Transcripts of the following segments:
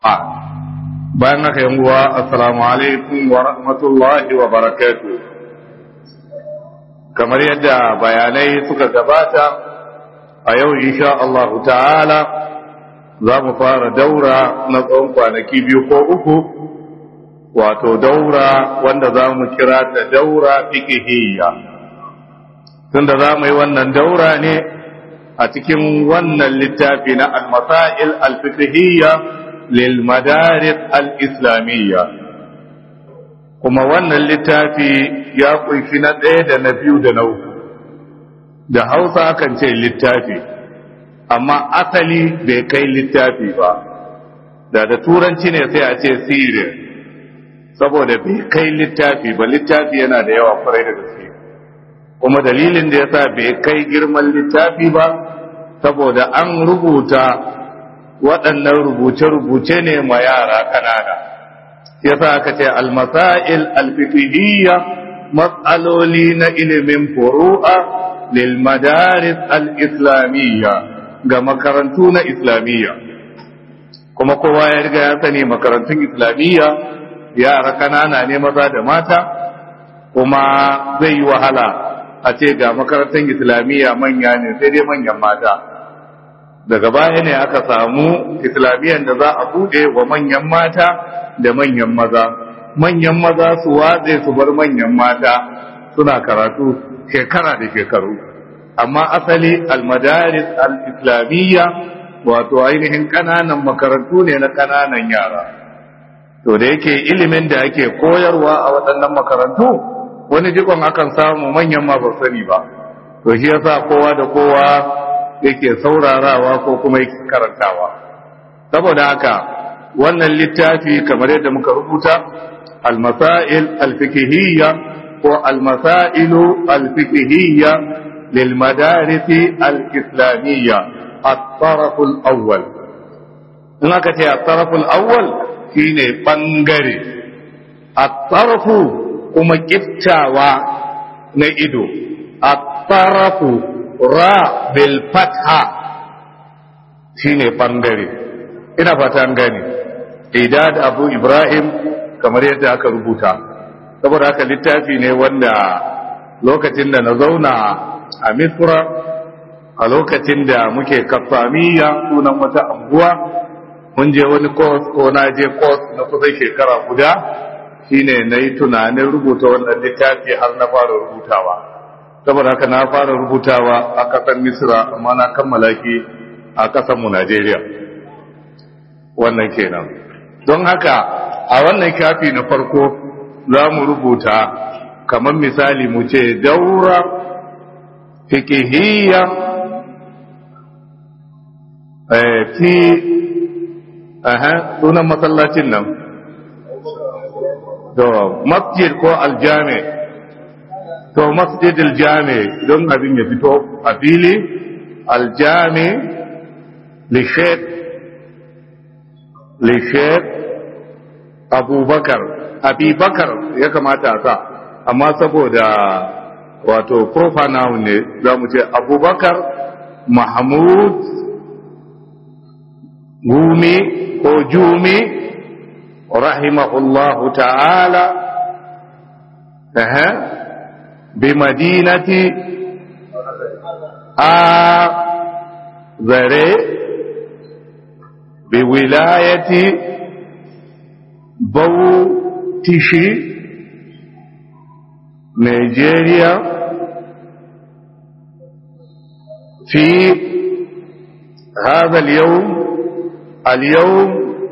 bayan haka yan uwa assalamu alaikum wa rahmatullahi wa barakatuh kamar yadda bayanai suka gabata a yau insha Allah ta'ala za mu fara daura na tsawon kwanaki biyu ko uku wato daura wanda za mu kira ta daura fikihiyya tunda za mu yi wannan daura ne a cikin wannan littafi na al-masail al-fiqhiyya lil madaris al-islamiyya kuma wannan littafi ya kunshi na ɗaya da na biyu da na uku da hausa kan ce littafi amma asali bai kai littafi ba da da turanci ne sai a ce sirri saboda bai kai littafi ba littafi yana da yawa kwarai da gaske kuma dalilin da yasa bai kai girman littafi ba saboda an rubuta waɗannan rubuce-rubuce ne ma yara ƙanana yasa aka ce almasail alfiqhiyya matsaloli na ilimin furu'a lil madaris al-islamiyya ga makarantu na islamiyya kuma kowa ya riga ya sani makarantun islamiyya yara ƙanana ne maza da mata kuma zai yi wahala a ce ga makarantar islamiyya manya ne sai dai manyan mata daga baya ne aka samu islamiyyar da za a bude wa manyan mata da manyan maza manyan maza su watse su bar manyan mata suna karatu shekara da shekaru amma asali almadaris al-islamiyya wato ainihin kananan makarantu ne na kananan yara to da yake ilimin da ake koyarwa a waɗannan makarantu wani jikon akan samu manyan ma ba sani ba to shi yasa kowa da kowa yake saurarawa ko kuma yake karantawa saboda haka wannan littafi kamar yadda muka rubuta al-masail al-fiqhiyya ko al-masailu al-fiqhiyya lil madaris al-islamiyya at-taraf al-awwal in aka ce at-taraf al-awwal shine bangare at-taraf kuma kiftawa na ido at-taraf ra bil fatha shine bangare ina fata an gane idad abu ibrahim kamar yadda aka rubuta saboda haka littafi ne wanda lokacin da na zauna a misra a lokacin da muke kafamiya sunan wata anguwa mun je wani course ko na je course na kusan shekara guda shine na yi tunanin rubuta wannan littafi har na fara rubutawa saboda haka na fara rubutawa a ƙasar misra amma na kammala ki a ƙasarmu najeriya wannan kenan don haka a wannan kafi na farko za mu rubuta kamar misali mu ce daura fikihiyya fi sunan masallacin nan to masjid ko aljami to masjid aljami don abin ya fito a fili aljami lishek lishek abubakar abubakar ya kamata a sa amma saboda wato proper noun ne za mu ce abubakar mahmud gumi ko jumi rahimahullahu ta'ala bimadinati a zare biwilayati bautishi nigeria في هذا اليوم اليوم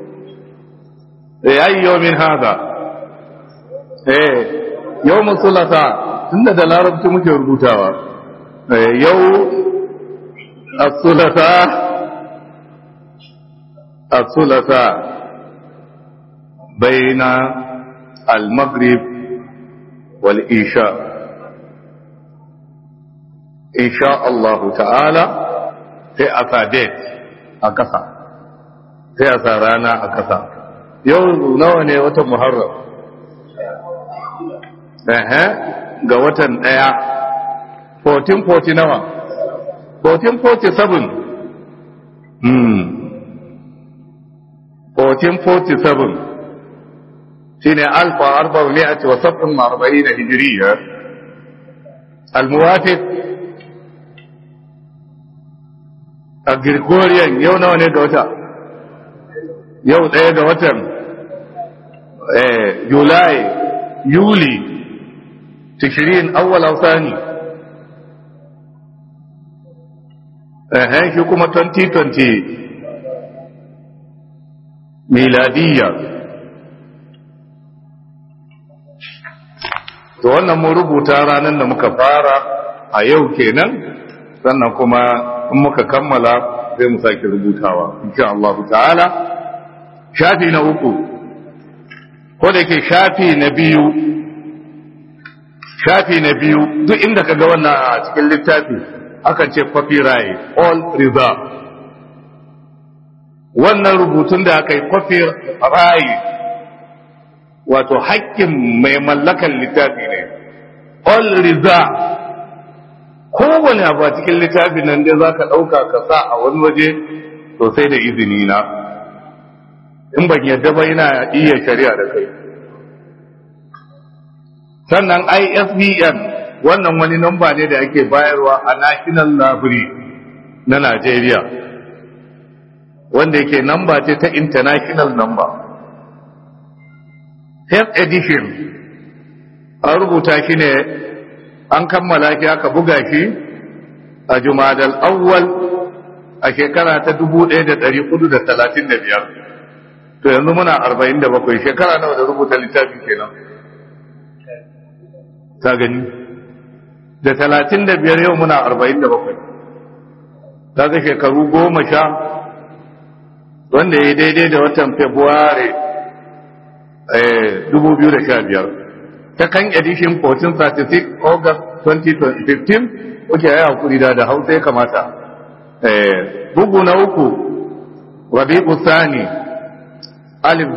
أي يوم هذا إيه يوم الثلاثاء إن ده العرب تمشي ربوتاوا يوم الثلاثاء الثلاثاء بين المغرب والإيشاء إن شاء الله تعالى في أفاديت أكثر sai a sa rana a ƙasa yau nawa ne watan muharram ehe ga watan ɗaya 1440 nawa 1447 hmm 1447 shine alfa arba mi'ati wa sab'in wa arba'in hijriya al-muwafiq a Gregorian yau nawa ne ga wata yau ɗaya ga watan Julai Yuli tishirin awwal sani eh shi kuma 2020 miladiyya to wannan mun rubuta ranar da muka fara a yau kenan sannan kuma in muka kammala sai mu sake rubutawa insha Allah ta'ala shafi na uku ko da yake shafi na biyu shafi na biyu duk inda ka ga wannan a cikin littafi aka ce copyright all reserve wannan rubutun da aka yi copyright wato haƙƙin mai mallakan littafi ne all reserve kowane abu a cikin littafin nan dai za ka ɗauka ka sa a wani waje to sai da izini na in ban yadda ba yana iya shari'a da kai sannan isbn wannan wani namba ne da ake bayarwa a national library na Najeriya wanda yake namba ce ta international number first edition an rubuta shi ne an kammala shi aka buga shi a jumadal awwal a shekara ta 1435 to yanzu muna 47 shekara nawa da rubuta littafi kenan ta gani da 35 yau muna 47 ta ga shekaru goma sha wanda ya daidai da watan february 2015 ta kan edition 1436 august 2015 kuke ya hakuri da da hausa ya kamata bugu na uku rabi'u sani alif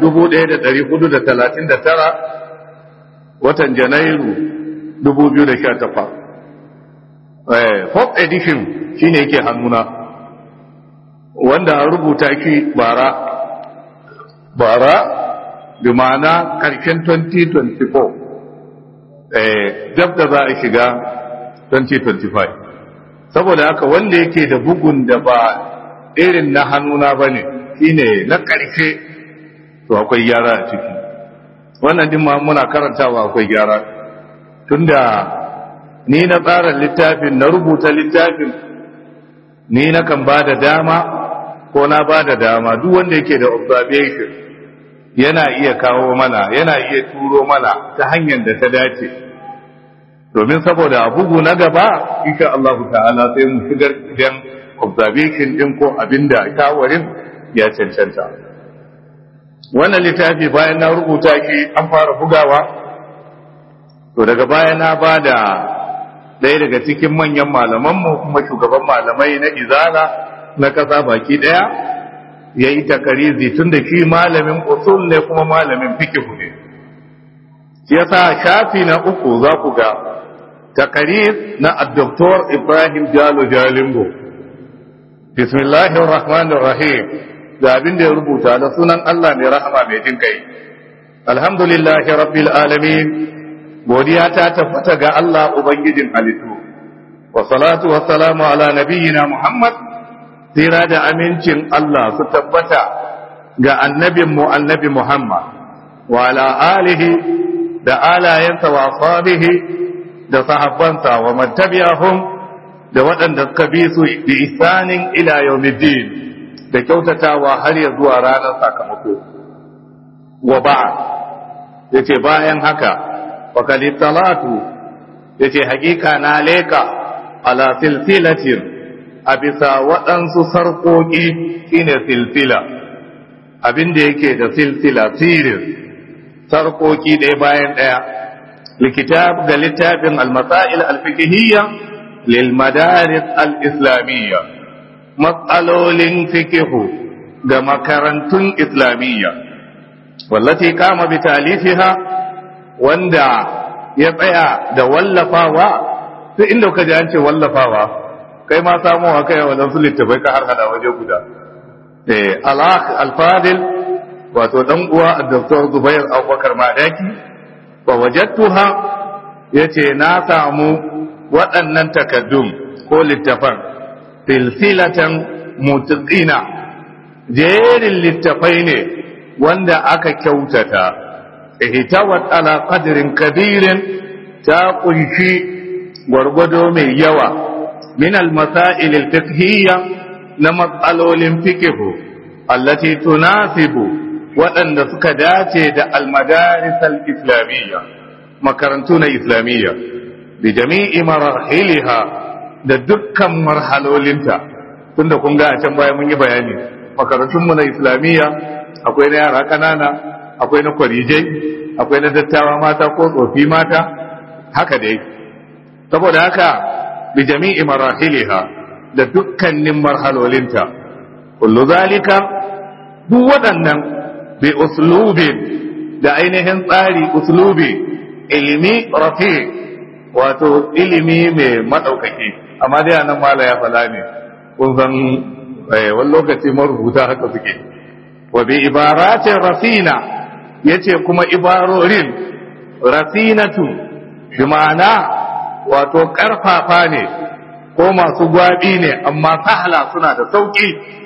1439 watan janairu 2018 fourth edition shine yake hannuna wanda an rubuta shi bara bara bi ma'ana karshen 2024 dab da za a shiga 2025 saboda haka wanda yake da bugun da ba irin na hannuna ba ne shine na ƙarshe to akwai gyara a ciki wannan din ma muna karantawa akwai gyara tunda ni na tsara littafin na rubuta littafin ni na kan ba da dama ko na ba da dama duk wanda yake da observation yana iya kawo mana yana iya turo mana ta hanyar da ta dace domin saboda a bugu na gaba insha Allah ta'ala sai mu shigar idan observation din ko abinda shawarin ya cancanta wannan littafi bayan na rubuta shi an fara bugawa to daga baya na ba da ɗaya daga cikin manyan malamanmu kuma shugaban malamai na izala na ƙasa baki ɗaya ya yi takarizi tun da shi malamin usul ne kuma malamin fikihu ne shi yasa shafi na uku za ku ga takariz na addoktor ibrahim jalo jalingo bismillahir rahmanir rahim da abin da ya rubuta da sunan allah mai rahama mai jin kai alhamdulillahi rabbil alamin godiya ta tabbata ga allah ubangijin halittu wa salatu wa salamu ala nabiyyina muhammad tsira da amincin Allah su tabbata ga annabinmu annabi Muhammad wa ala alihi da alayensa wa sabihi da sahabbansa wa mattabi'ahum da waɗanda suka bi su bi isanin ila yawmiddin da kyautatawa har ya zuwa ranar sakamako wa ba'd yace bayan haka wa talatu yace hakika na leka ala silsilatin a bisa waɗansu sarƙoƙi shine silsila abin da yake da silsila sirin sarƙoƙi ɗaya bayan ɗaya likitab ga littafin almasa'il alfikihiyya lil madaris al-islamiyya matsalolin fikihu ga makarantun islamiyya wallati kama bi talifiha wanda ya tsaya da wallafawa sai inda ka ji an ce wallafawa kai ma samu haka yawa don su littafai ka har hada waje guda eh alakh alfadil wato dan uwa Dr. Zubair Abubakar Madaki fa wajadtuha yace na samu waɗannan takaddum ko littafan silsilatan mutqina jerin littafai ne wanda aka kyautata ihtawat ala qadrin kabirin ta kunshi gwargwado mai yawa min al-masail al-fiqhiyya na matsalolin fiqhu allati tunasibu waɗanda suka dace da al-madaris al-islamiyya makarantu na islamiyya bi jami'i marahiliha da dukkan marhalolinta tunda kun ga a can baya mun yi bayani makarantunmu na islamiyya akwai na yara ƙanana akwai na kwarijai akwai na dattawa mata ko tsofi mata haka dai saboda haka bi jami'i marahiliha da dukkanin marhalolinta kullu zalika duk waɗannan bi uslubin da ainihin tsari uslubi ilimi rafi wato ilimi mai maɗaukaki amma dai anan mala ya fala ne kun san wani lokaci marubuta haka suke wa bi ibaratin rafina yace kuma ibarorin rafinatu bi ma'ana wato karfafa ne ko masu gwabi ne amma sahla suna da sauki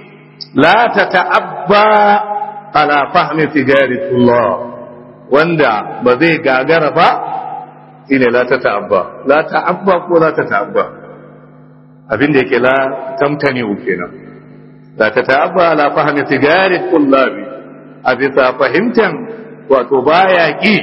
la ta ta'abba ala fahmi tijaritullah wanda ba zai gagara ba shine la ta ta'abba la ta'abba ko la ta ta'abba abin da yake la tamtani kenan la ta ta'abba ala fahmi tijaritullah a bisa fahimtan wato baya ki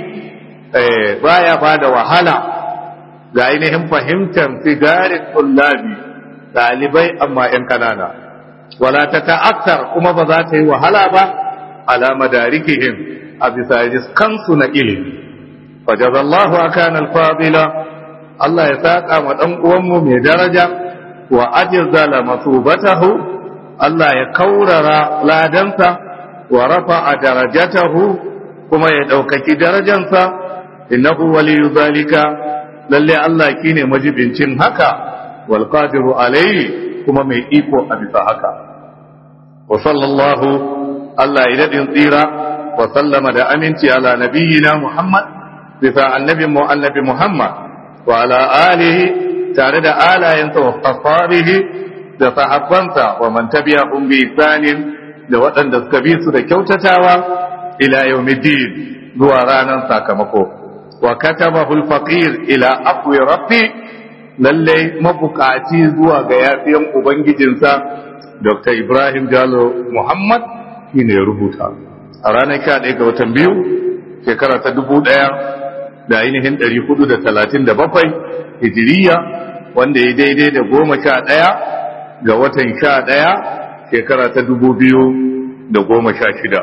baya bada wahala ga ainihin fahimtar sigarin tullabi ɗalibai amma ‘yan kanana wala ta ta'akkar kuma ba za ta yi wahala ba ala madarikihim a bisa kansu na ilimi fajazallahu akan alfadila Allah ya saƙa ma ɗan uwanmu mai daraja wa ajizala masubatahu Allah ya kaurara ladansa wa rafa a darajatahu kuma ya ɗaukaki darajansa innahu waliyu zalika lalle Allah ki ne majibincin haka wal qadiru alayhi kuma mai iko a bisa haka wa sallallahu Allah ya dadin tsira wa sallama da aminci ala nabiyyina Muhammad bisa annabi mu annabi Muhammad wa ala alihi tare da alayensa wa sahabihi da sahabbansa wa man tabi'ahum bi ihsanin da waɗanda suka bi su da kyautatawa ila yawmiddin zuwa ranar sakamako wa katabahu al-faqir ila aqwi rabbi lalle mabukaci zuwa ga yafiyan ubangijinsa Dr. Ibrahim Jalo Muhammad shine ya rubuta a ranar 11 ga watan biyu shekara ta dubu ɗaya da ainihin ɗari hudu da talatin da bakwai hijiriya wanda ya daidai da goma sha ɗaya ga watan sha ɗaya shekara ta dubu biyu da goma sha shida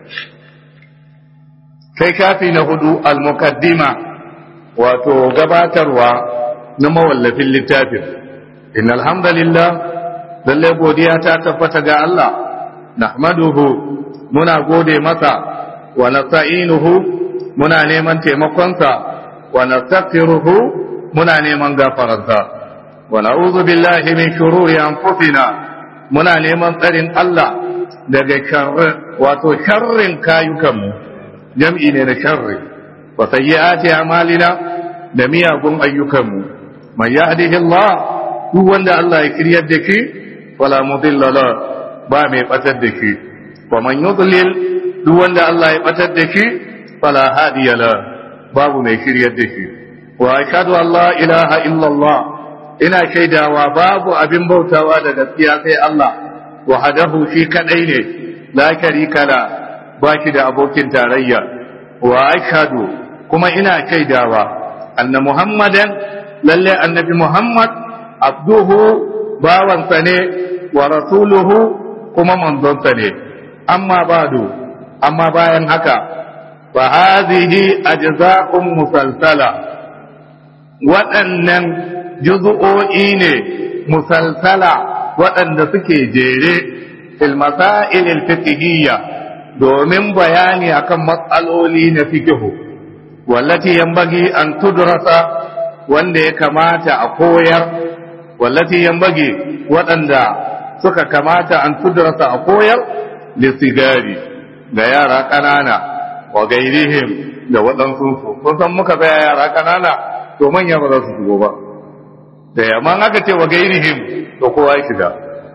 sai shafi na hudu al-muqaddima wato gabatarwa na mawallafin littafin in alhamdulillah lalle godiya ta tabbata ga Allah nahmaduhu muna gode masa wa nasta'inuhu muna neman taimakonsa wa nastaghfiruhu muna neman gafararsa wa na'udhu billahi min shururi anfusina muna neman tsarin Allah daga sharri wato sharrin kayukanmu jam'i ne na sharri wa sayyi'ati a'malina da miyagun ayyukanmu man yahdihillah duk wanda Allah ya kiryar da shi wala mudilla la ba mai batar da shi wa man yudlil duk wanda Allah ya batar da shi fala hadiya la babu mai shiryar da shi wa ashhadu an la ilaha illa Allah ina shaidawa babu abin bautawa da gaskiya sai Allah wahadahu shi kadai ne la sharika la ba shi da abokin tarayya wa ashhadu kuma ina shaidawa anna muhammadan lalle annabi muhammad abduhu bawansa ne wa rasuluhu kuma manzonsa ne amma badu amma bayan haka fa hadhihi ajza'un musalsala waɗannan juz'o'i ne musalsala waɗanda suke jere fil masail al fiqhiyya domin bayani akan matsaloli na fiqhu wallati yanbaghi an tudrasa wanda ya kamata a koyar wallati yanbaghi waɗanda suka kamata an tudrasa a koyar lisigari ga yara ƙanana wa gairihim da waɗansu su kun san muka tsaya yara ƙanana to manya ba za su shigo ba da yamma aka ce wa gairihim to kowa ya shiga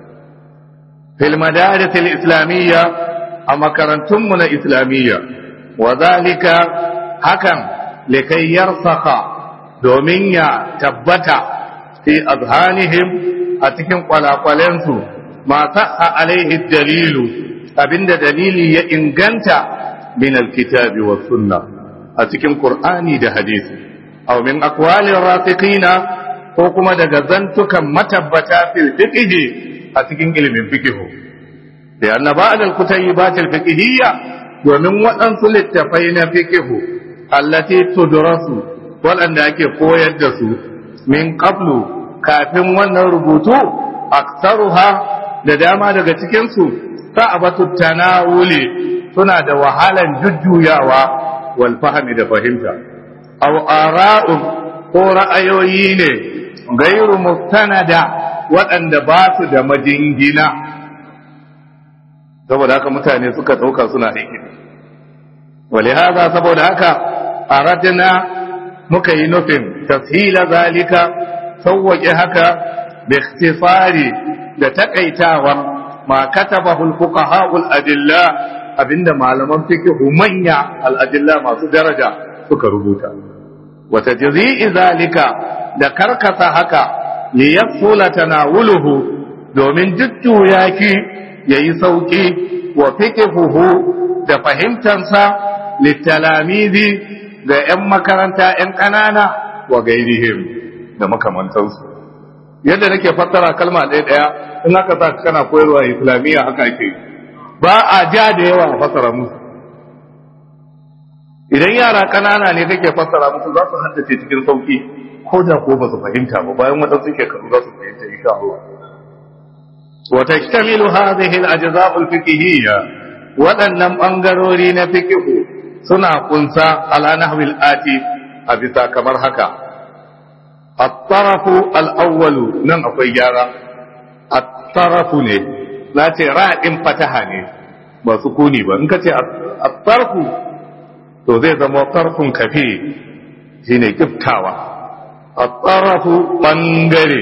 fil madaris islamiyya a makarantunmu na islamiyya wa zalika hakan likai yarsaka domin ya tabbata fi azhanihim a cikin kwalakwalensu ma sa'a alaihi dalilu abinda dalili ya inganta min alkitabi wa sunna a cikin qur'ani da hadisi aw min aqwalir rafiqina ko kuma daga zantukan matabbata fil fiqh a cikin ilimin fiqh da anna ba'd al-kutayyibat al-fiqhiyya domin waɗansu littafai na fiqh allati tudrasu waɗanda ake koyar da su min qablu kafin wannan rubutu aktaruha da dama daga cikinsu sa'abatu tanawuli suna da wahalan jujjuyawa wal fahmi da fahimta aw ara'un ko ra'ayoyi ne gairu mustanada waɗanda ba su da majingina saboda haka mutane suka ɗauka suna aiki wale haza saboda haka aradna muka yi nufin tafhila zalika sauwaƙe haka da ikhtisari da takaitawa ma katabahu al-fuqaha al-adilla abinda malaman fiqh manya al-adilla masu daraja suka rubuta wa tajzi'i zalika da karkasa haka li yafsula tanawuluhu domin jujjuya ki yayi sauki wa fiqhuhu da fahimtansa litalamizi ga 'yan makaranta 'yan ƙanana wa gairihim da makamantansu yadda nake fassara kalma ɗaya ɗaya in aka sa kana koyarwa islamiyya haka ake ba a ja da yawa a fassara musu idan yara ƙanana ne kake fassara musu za su haddace cikin sauki ko da ko ba su fahimta ba bayan waɗansu shekaru za su fahimta insha Allah wa tashtamilu hadhihi al-ajza'u al-fiqhiyya waɗannan bangarori na fiqhu suna kunsa ala nahwil ati a bisa kamar haka at-tarafu al-awwalu nan akwai gyara at-tarafu ne na ce ra'in fataha ne ba sukuni ba in ka ce at-tarfu to zai zama tarfun kafi shine kiftawa at-tarafu bangare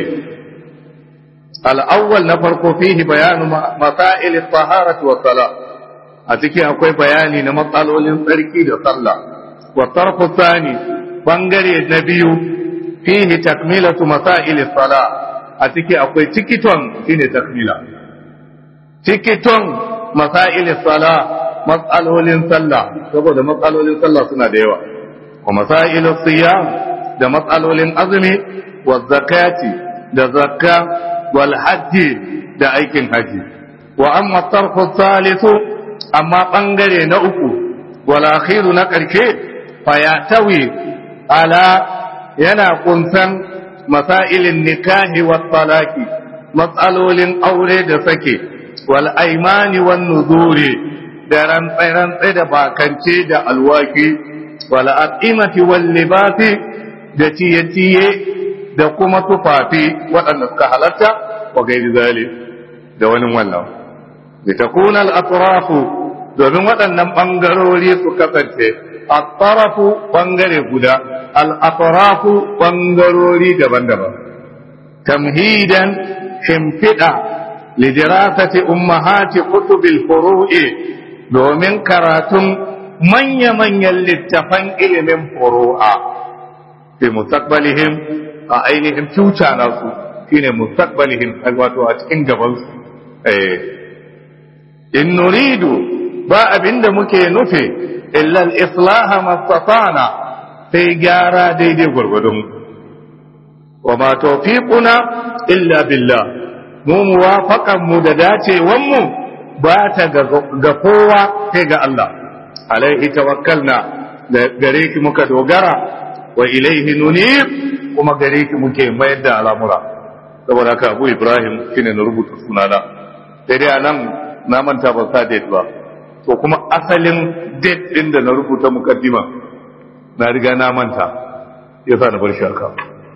al-awwal na farko fihi bayanu masail at-taharati wa salat a ciki akwai bayani na matsalolin tsarki da sallah wa tarfu tsani bangare na biyu fihi takmilatu masail sala a ciki akwai tikiton shine takmila tikiton masail sala matsalolin sallah saboda matsalolin sallah suna da yawa wa masail siyam da matsalolin azumi wa zakati da zakka wal hajji da aikin haji wa amma tarfu salisu amma ɓangare na uku walakhiru na ƙarshe fayatawi ala yana kunsan masailin nikahi wa talaki matsalolin aure da sake wal aimani wan nuzuri da rantsai da bakance da alwaki wal aqimati wal libasi da ciye-ciye da kuma tufafi waɗanda suka halatta wa gairi zalik da wani wannan litakuna al-atrafu domin waɗannan ɓangarori su kasance al-tarafu ɓangare guda al-atrafu ɓangarori daban-daban tamhidan shimfiɗa lidirasati ummahati kutubil furu'i domin karatun manya-manyan littafan ilimin furu'a fi mustaqbalihim a ainihin future nasu shine mustaqbalihim wato a cikin gabansu eh in nuridu ba abinda muke nufi illa al-islaha mastatana sai gyara daidai gwargwadon wa ma tawfiquna illa billah mu muwafaqan mu da dacewan mu ba ta ga kowa sai ga Allah alaihi tawakkalna da gare ki muka dogara wa ilaihi nunib kuma gare ki muke mayar da al'amura saboda haka Abu Ibrahim shine na rubuta sunana sai dai anan na manta ba sa date ba to kuma asalin date din da na rubuta mukaddima na riga na manta yasa na bar shi haka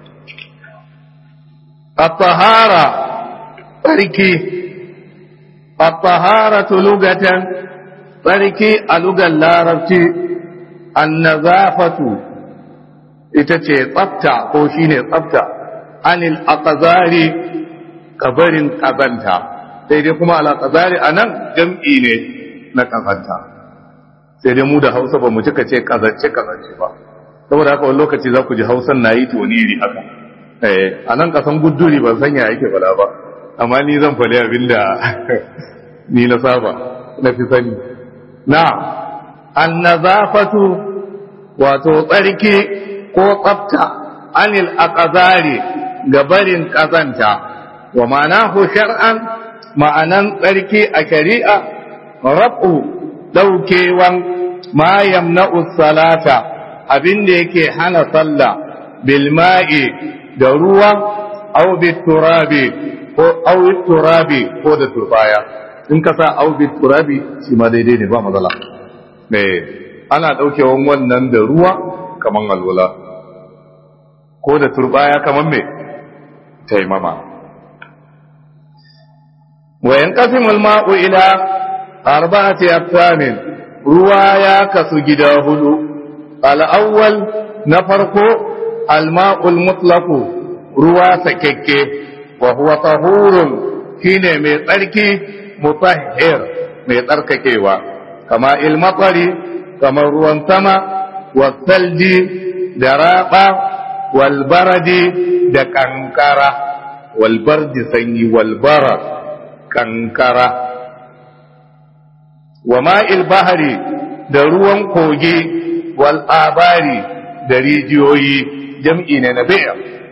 at-tahara tsarki at-taharatu lugatan tsarki a lugar larabci annazafatu ita ce tsafta ko shine tsafta anil aqzari kabarin kazanta sai dai kuma al aqzari anan jam'i ne na kazanta sai dai mu da Hausa ba mu cika ce kazance kazance ba saboda haka wani lokaci za ku ji Hausan nayi toniri haka eh anan kasan gudduri ban sanya yake fada ba amma ni zan fali abinda ni na saba na fi sani na annazafatu wato tsarki ko tsafta anil aqzari gabarin kazanta wa ma'anahu shar'an ma'anan tsarki a shari'a rabu daukewan ma yamna'u salata abinda yake hana sallah bil ma'i da ruwa aw bit turabi ko aw turabi ko da turbaya in ka sa aw bit turabi shi ma daidai ne ba matsala eh ana daukewan wannan da ruwa kaman alwala ko da turbaya kaman me taimama wa yanqasimul ma'u ila arba'ati aqsamin ruwa ya kasu gida hudu al-awwal na farko al-ma'ul mutlaqu ruwa sakekke wa huwa tahurun shine mai tsarki mutahhir mai tsarkakewa kama ilmatsari kamar ruwan sama wasalji da raba walbaradi da kankara walbardi sanyi walbara kankara wa ma'il bahari da ruwan kogi wal'abari da rijiyoyi jam'i ne na biya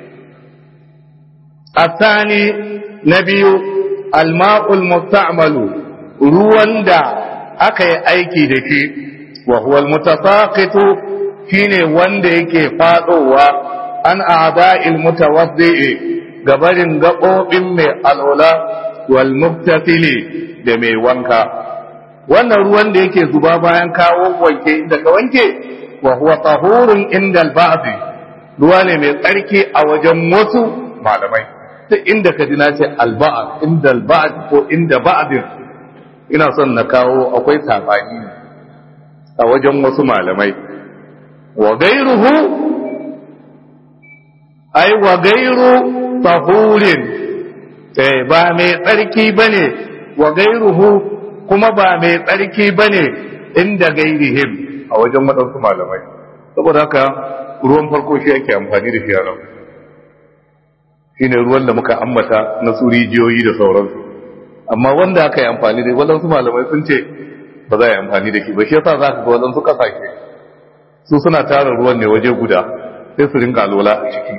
الثاني نبي الماء المستعمل ruwan da aka yi aiki da shi wa huwa almutasaqitu shine wanda yake fadowa an a'da'il mutawaddi'i gabarin gabobin mai alwala wal mubtasili da mai wanka wannan ruwan da yake zuba bayan kawo wanke inda ka wanke wa huwa tahurun inda al ruwa ne mai tsarki a wajen wasu malamai duk inda ka ji na ce alba'ad inda alba'ad ko inda ba'adin ina son na kawo akwai sabani ne a wajen wasu malamai wa gairuhu ai wa gairu tahurin eh ba mai tsarki bane wa gairuhu kuma ba mai tsarki bane inda gairihim a wajen waɗansu malamai saboda haka ruwan farko shi ake amfani da shi a nan shine ruwan da muka ambata na su rijiyoyi da sauransu amma wanda aka yi amfani da waɗansu malamai sun ce ba za a yi amfani da shi ba shi yasa za ka ga waɗansu ƙasashe su suna tara ruwan ne waje guda sai su rinka alwala a ciki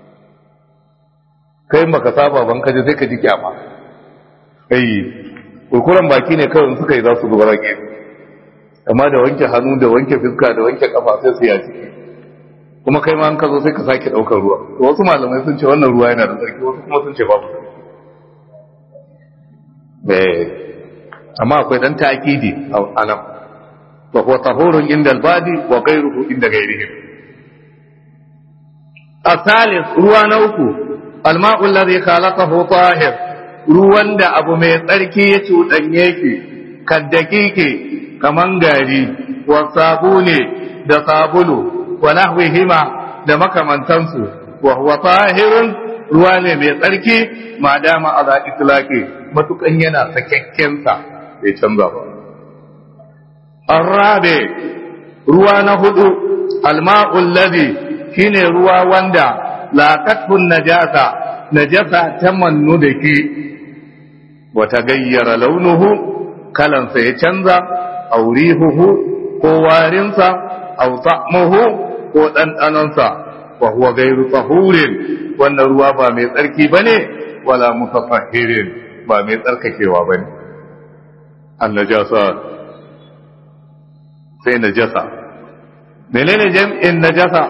kai maka saba ban kaje sai ka ji kyama ai kurkuren baki ne kawai suka yi za su zubar rage amma da wanke hannu da wanke fuska da wanke kafa sai su yi a ciki kuma kai ma an ka zo sai ka sake ɗaukar ruwa to wasu malamai sun ce wannan ruwa yana da tsarki wasu kuma sun ce babu eh amma akwai dan ta'kidi a nan wa huwa tahurun inda albadi wa ghayruhu inda ghayrihim الثالث ruwa na uku الماء الذي خلقه طاهر ruwan da abu mai tsarki ya cuɗanye ki kaddakike kaman gari wa sabune da sabulu wa nahwihima da makamantansu wa huwa tahirun ruwa ne mai tsarki ma dama ala itlaqi matukan yana sakakken sa bai canza ba arabe ruwa na hudu alma'ul ladhi shine ruwa wanda laqatun najasa najasa ta mannu da ki wata gayyara launuhu kalansa ya canza aurihuhu ko warinsa au ta'muhu ko ɗanɗanonsa wa huwa gairu tahurin wannan ruwa ba mai tsarki bane wala mutafahirin ba mai tsarkakewa bane an najasa sai najasa menene jam'in najasa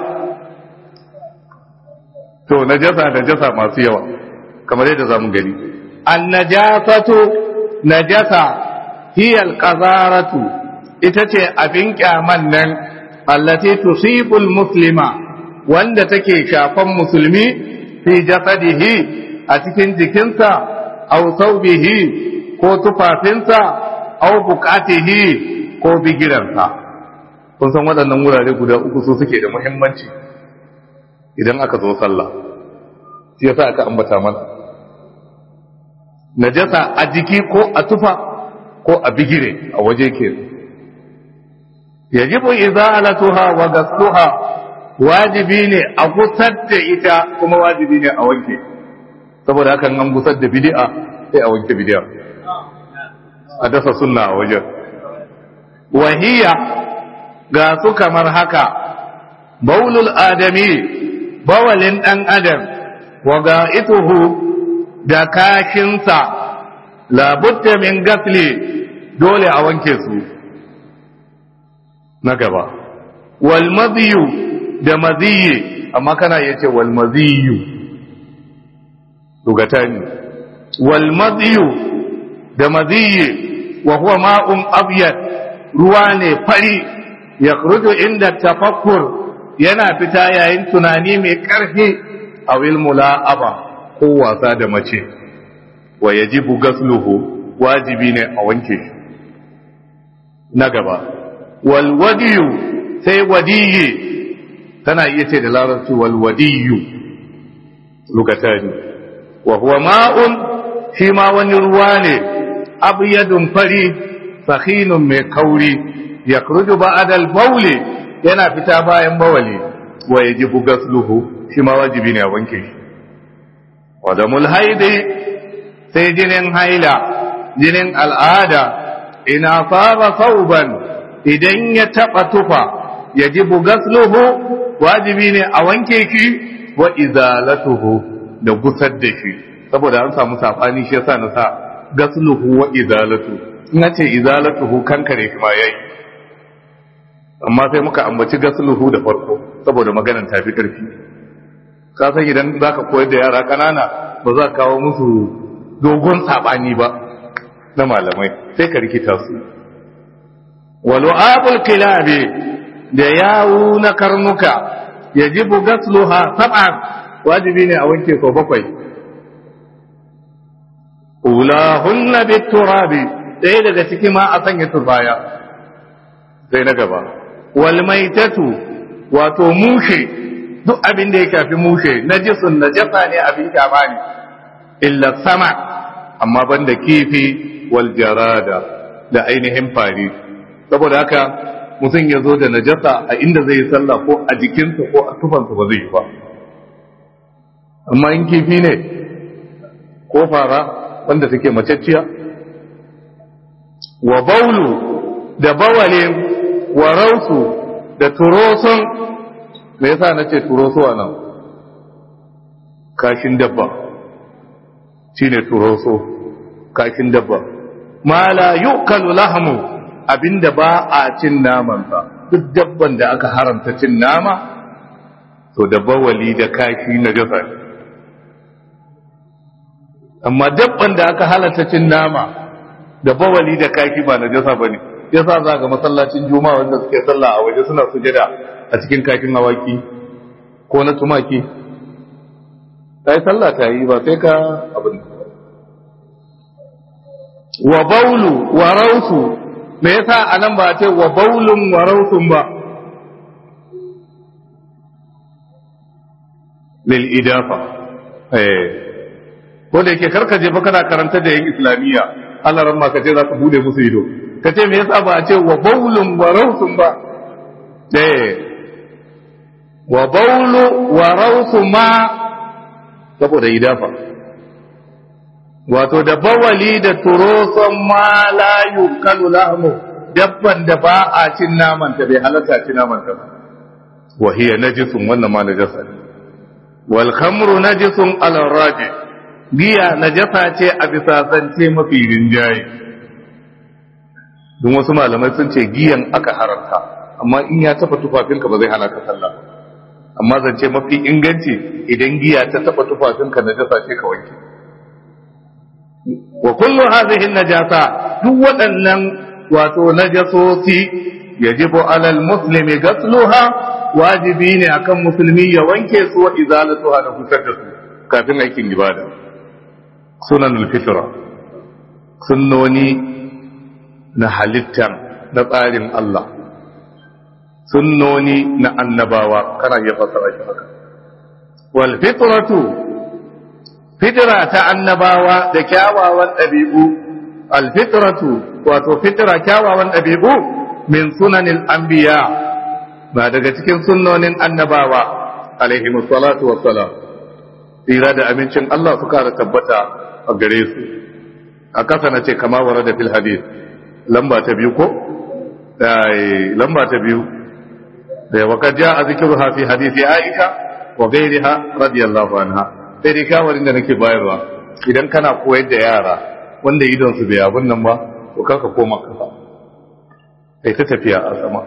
to najasa najasa masu yawa kamar yadda zamu gani an najasatu najasa hiya alqazaratu ita ce abin kyaman nan allati tusibul muslima wanda take shafan musulmi fi jasadihi a cikin jikinsa aw thawbihi ko tufafinsa aw buqatihi ko bigiransa kun san waɗannan wurare guda uku su suke da muhimmanci idan aka zo sallah shi yasa aka ambata mana najasa a jiki ko a tufa ko a bigire a waje ke yajibu izalatuha wa gasluha wajibi ne a gusar da ita kuma wajibi ne a wanke saboda hakan an gusar da bid'a sai a wanke bid'a a dasa sunna a wajen wahiya ga su kamar haka baulul adami bawalin dan adam wa ga'ituhu da kashinsa labutta min gasli dole a wanke su na gaba wal maziyu da maziyi amma kana yace wal maziyu lugatani wal maziyu da maziyi wa huwa ma'un abyad ruwa ne fari ya inda tafakkur yana fita yayin tunani mai ƙarfi a wilmula'aba ko wasa da mace wa yajibu gasluhu wajibi ne a wanke shi na gaba wal wadiyu sai wadiyi tana iya ce da larabci wal wadiyu lukatani wa huwa ma'un shi ma wani ruwa ne abyadun fari sakhinun mai kauri yakhruju ba'da al-bawli yana fita bayan bawali wa yajibu gasluhu shi ma wajibi ne a wanke shi wa damul haidi sai jinin haila jinin al'ada ina fara sauban idan ya taba tufa yajibu gasluhu wajibi ne a wanke shi wa izalatuhu da gusar da shi saboda an samu sabani shi yasa na sa gasluhu wa izalatu ina ce izalatuhu kankare shi ma yayi amma sai muka ambaci gasluhu da farko saboda maganar ta fi karfi ka san idan zaka koyar da yara kanana ba za ka kawo musu dogon sabani ba na malamai sai ka rikita su walu'abul kilabi da yawu na karnuka yajibu gasluha sab'an wajibi ne a wanke sau bakwai ulahunna biturabi ɗaya daga ciki ma a sanya turbaya sai na gaba wal maitatu wato mushe duk abin da ya shafi mushe najisun najasa ne abin kyama ne illa sama amma banda kifi wal jarada da ainihin fari saboda haka mutum ya zo da najasa a inda zai yi sallah ko a jikinsa ko a tufansa ba zai yi ba amma in kifi ne ko fara wanda take macacciya wa baulu da bawalin wa rausu da turoson me yasa na ce turoso a nan kashin dabba shine turoso kashin dabba ma la yukalu lahmu abinda ba a cin namansa duk dabban da aka haramta cin nama to da bawali da kashi na jasa ne amma dabban da aka halatta cin nama da bawali da kashi ba na jasa ba ne yasa za ga masallacin juma'a wanda suke sallah a waje suna sujada a cikin kakin awaki ko na tumaki ta yi sallah ta yi ba sai ka abin wa baulu wa rausu me yasa anan ba ce wa baulun wa rausun ba lil idafa eh ko da yake karka je fa kana karanta da yan islamiyya Allah ran ma ka ce za ka bude musu ido ka ce me yasa ba a ce wa baulun wa rausun ba eh wa baulu wa rausu ma saboda idafa wato da bawali da turoson ma la yukalu lahmu dabban da ba a cin naman ta bai halatta cin naman ta ba wa hiya najisun wannan ma najasa ne wal khamru najisun ala raji giya najasa ce a bisa zance mafi rinjaye don wasu malamai sun ce giyan aka haramta amma in ya taba tufafinka ba zai hana ka sallah amma zance mafi inganci idan giya ta taba tufafinka najasa ce ka wanke wa kullu hadhihi najasa duk waɗannan wato najasosi yajibu alal muslimi ghasluha wajibi ne akan musulmi ya wanke su wa izalatuha da kusar da su kafin aikin ibada sunan fitra sunnoni na halittar na tsarin Allah sunnoni na annabawa kana iya fassara shi haka wal fitratu fitra ta annabawa da kyawawan ɗabi'u al fitratu wato fitra kyawawan ɗabi'u min sunanil anbiya ba daga cikin sunnonin annabawa alaihi salatu wassalam tsira da amincin Allah suka da tabbata a gare su a kasa na ce kama wara da fil hadith lamba ta biyu ko lamba ta biyu da waka ja a zikiru hafi hadithi aisha wa gairiha radiyallahu anha sai dai shawarin da nake bayarwa idan kana koyar da yara wanda idon su bai abin nan ba to kanka koma kasa kai ta tafiya a sama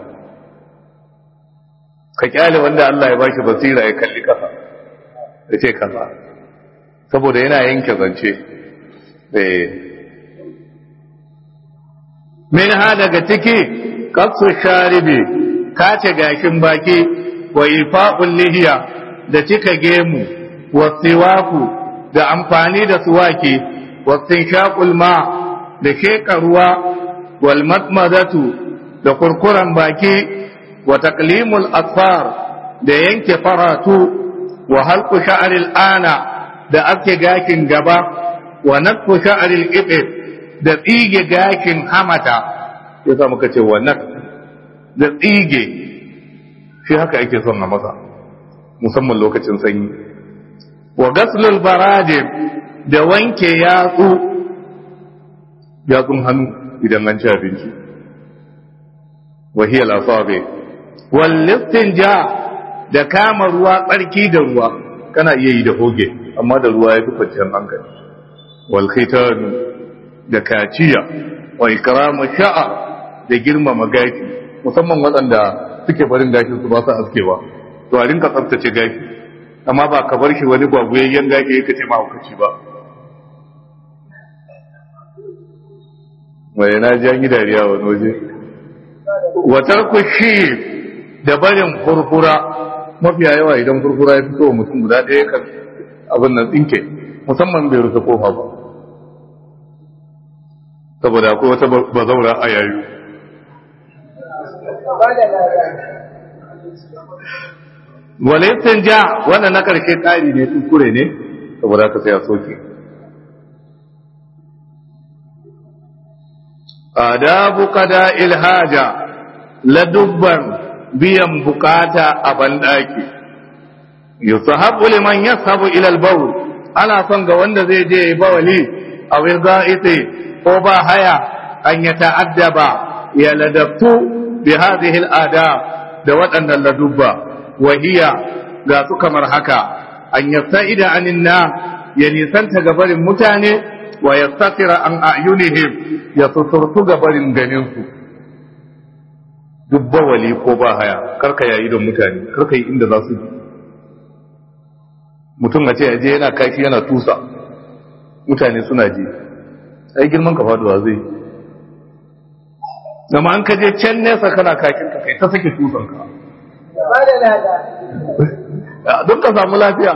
ka kyale wanda Allah ya baki basira ya kalli kasa ya ce kaza saboda yana yanke zance min ha daga ciki kafsu sharibi kace gashin baki wa ifa'ul lihiya da cika gemu wa siwaku da amfani da suwaki wa tinshaqul ma da sheka ruwa wal matmadatu da kurkuran baki wa taqlimul asfar da yanke faratu wa halqu sha'ril ana da ake gakin gaba wa natfu sha'ril ibid da tsige gakin hamata yasa muka ce wa nat da tsige shi haka ake son a masa musamman lokacin sanyi wa gaslul barajim da wanke yatsu yatsun hannu idan an ci abinci wa hiya lasabe wal ja da kama ruwa tsarki da ruwa kana iya yi da hoge amma da ruwa ya fi kwanciyar hankali wal khitan da kaciya wa ikramu sha'a da girmama gashi musamman waɗanda suke barin gashin su ba su askewa to a rinka tsaftace gashi amma ba ka bar shi wani gwagwayayyen gashi ya kace ma hukaci ba mai na ji an yi dariya wani waje watar kushi da barin furfura mafiya yawa idan furfura ya fito mutum guda ɗaya kan abin nan tsinke musamman bai rufe kofa ba saboda akwai wata bazaura a yayu walaitun ja wannan na karshe ƙari ne kuskure ne saboda ka sai a soke adabu kada ilhaja ladubban biyan bukata a banɗaki yusahabu liman yasabu ila al-bawl ana son ga wanda zai je bawali a wizaiti ko ba haya an ya ta'addaba ya ladabtu bi hadhihi al-adab da waɗannan ladubba wa hiya ga su kamar haka an yasta'ida anin na ya nisanta gabarin mutane wa yastatira an a'yunihim ya suturtu gabarin ganin su duk bawali ko ba haya karka yayi don mutane karka yi inda za su ji mutum a ce aje yana kashi yana tusa mutane suna ji ai girman ka faduwa zai zama an kaje can nesa kana kakin ka kai ta sake tusan ka don ka samu lafiya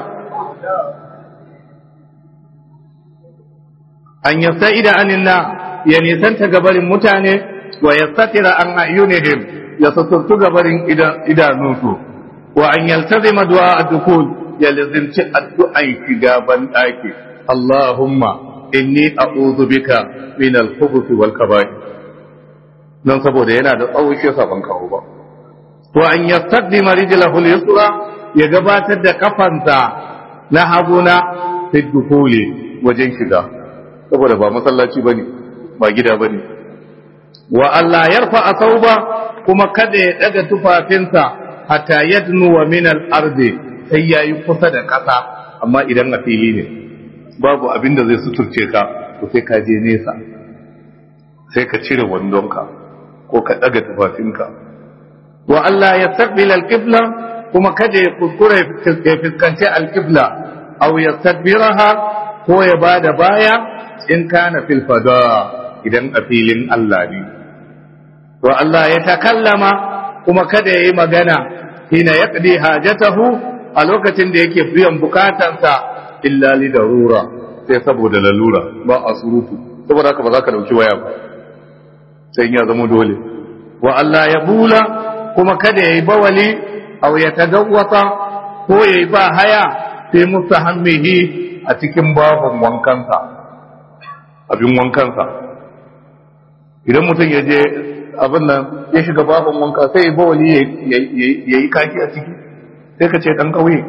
an yasta ida anin na ya nisanta gabarin mutane wa yastatira an ayyunihim ya suturtu gabarin idanunsu wa an yaltazima du'a ad-dukul ya lazimci addu'an shiga ban daki Allahumma inni a'udhu bika min al-khubuth wal kaba'ir dan saboda yana da tsawo shi yasa ban kawo ba wa an yastaqdima rijlahu al-yusra ya gabatar da kafansa na haguna fi dukuli wajen shiga saboda ba masallaci bane ba gida bane wa Allah yarfa asauba kuma kada ya daga tufafinsa hatta yadnu wa min al-ardi sai yayi kusa da kasa amma idan a fili ne babu abin da zai suturce ka to sai ka je nesa sai ka cire wandonka ko ka daga tufafinka wa Allah ya taqbil al-qibla kuma kada ya kuskure ya fuskanci al-qibla aw yastadbiraha ko ya bada baya in kana fil fada idan a filin Allah ne to Allah ya takallama kuma kada ya yi magana hina yaqdi hajatahu a lokacin da yake biyan bukatansa illa li darura sai saboda lalura ba a surutu saboda haka ba za ka dauki waya ba sai ya zama dole wa Allah ya bula kuma kada ya yi bawali aw ya tagawwata ko ya yi ba haya sai mustahammihi a cikin babun wankansa abin wankansa idan mutum ya je abin nan ya shiga babun wanka sai ya bawali ya yi kaki a ciki sai ka ce dan kauye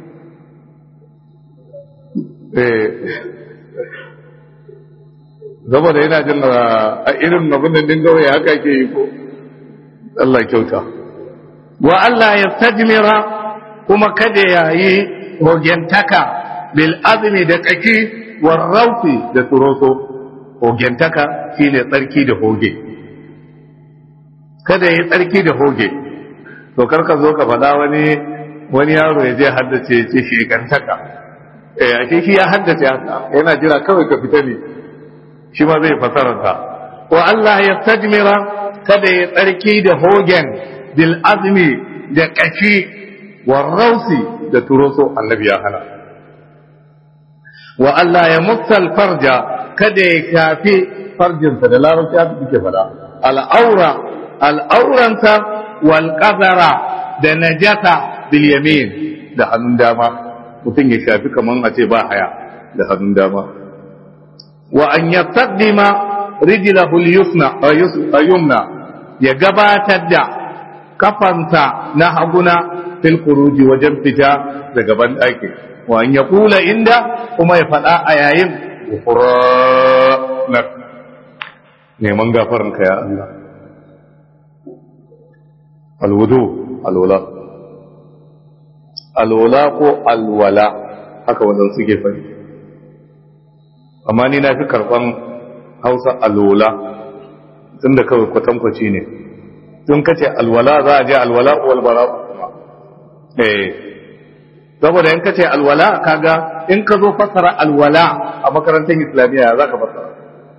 zama da yana jin a irin abin da din kauye haka ke yi ko Allah kyauta wa Allah ya tajmira kuma kada ya yi hogentaka bil azmi da kaki war rauti da turoso hogentaka shine tsarki da hoge kada ya yi tsarki da hoge to karka zo ka faɗa wani wani yaro ya je haddace ya ce shekantaka eh a shi ya haddace haka yana jira kawai ka fita ne shi ma zai fasararsa wa Allah ya tajmira kada ya tsarki da hogen bil azmi da kashi wa rausi da turoso annabi ya hana wa Allah ya mutsal farja kada ya kafi farjinsa da larabci haka suke fada al'aura al'auranta wal qadara da najasa bil yamin da hannun dama mutum ya shafi kaman a ce ba haya da hannun dama wa an yastaqdima rijlahu al-yusna ayumna ya gabatar da kafansa na haguna fil khuruji wajen fita daga ban daki wa an yaqula inda kuma ya fada a yayin ghufranak neman gafaranka ya Allah alwudu alwala alwala ko alwala haka wannan suke fari amma ni na fi karban hausa alwala tun da kawai kwatankwaci ne tun kace alwala za a je alwala walbara kuma eh saboda in kace alwala kaga in ka zo fasara alwala a makarantar islamiyya za ka fasara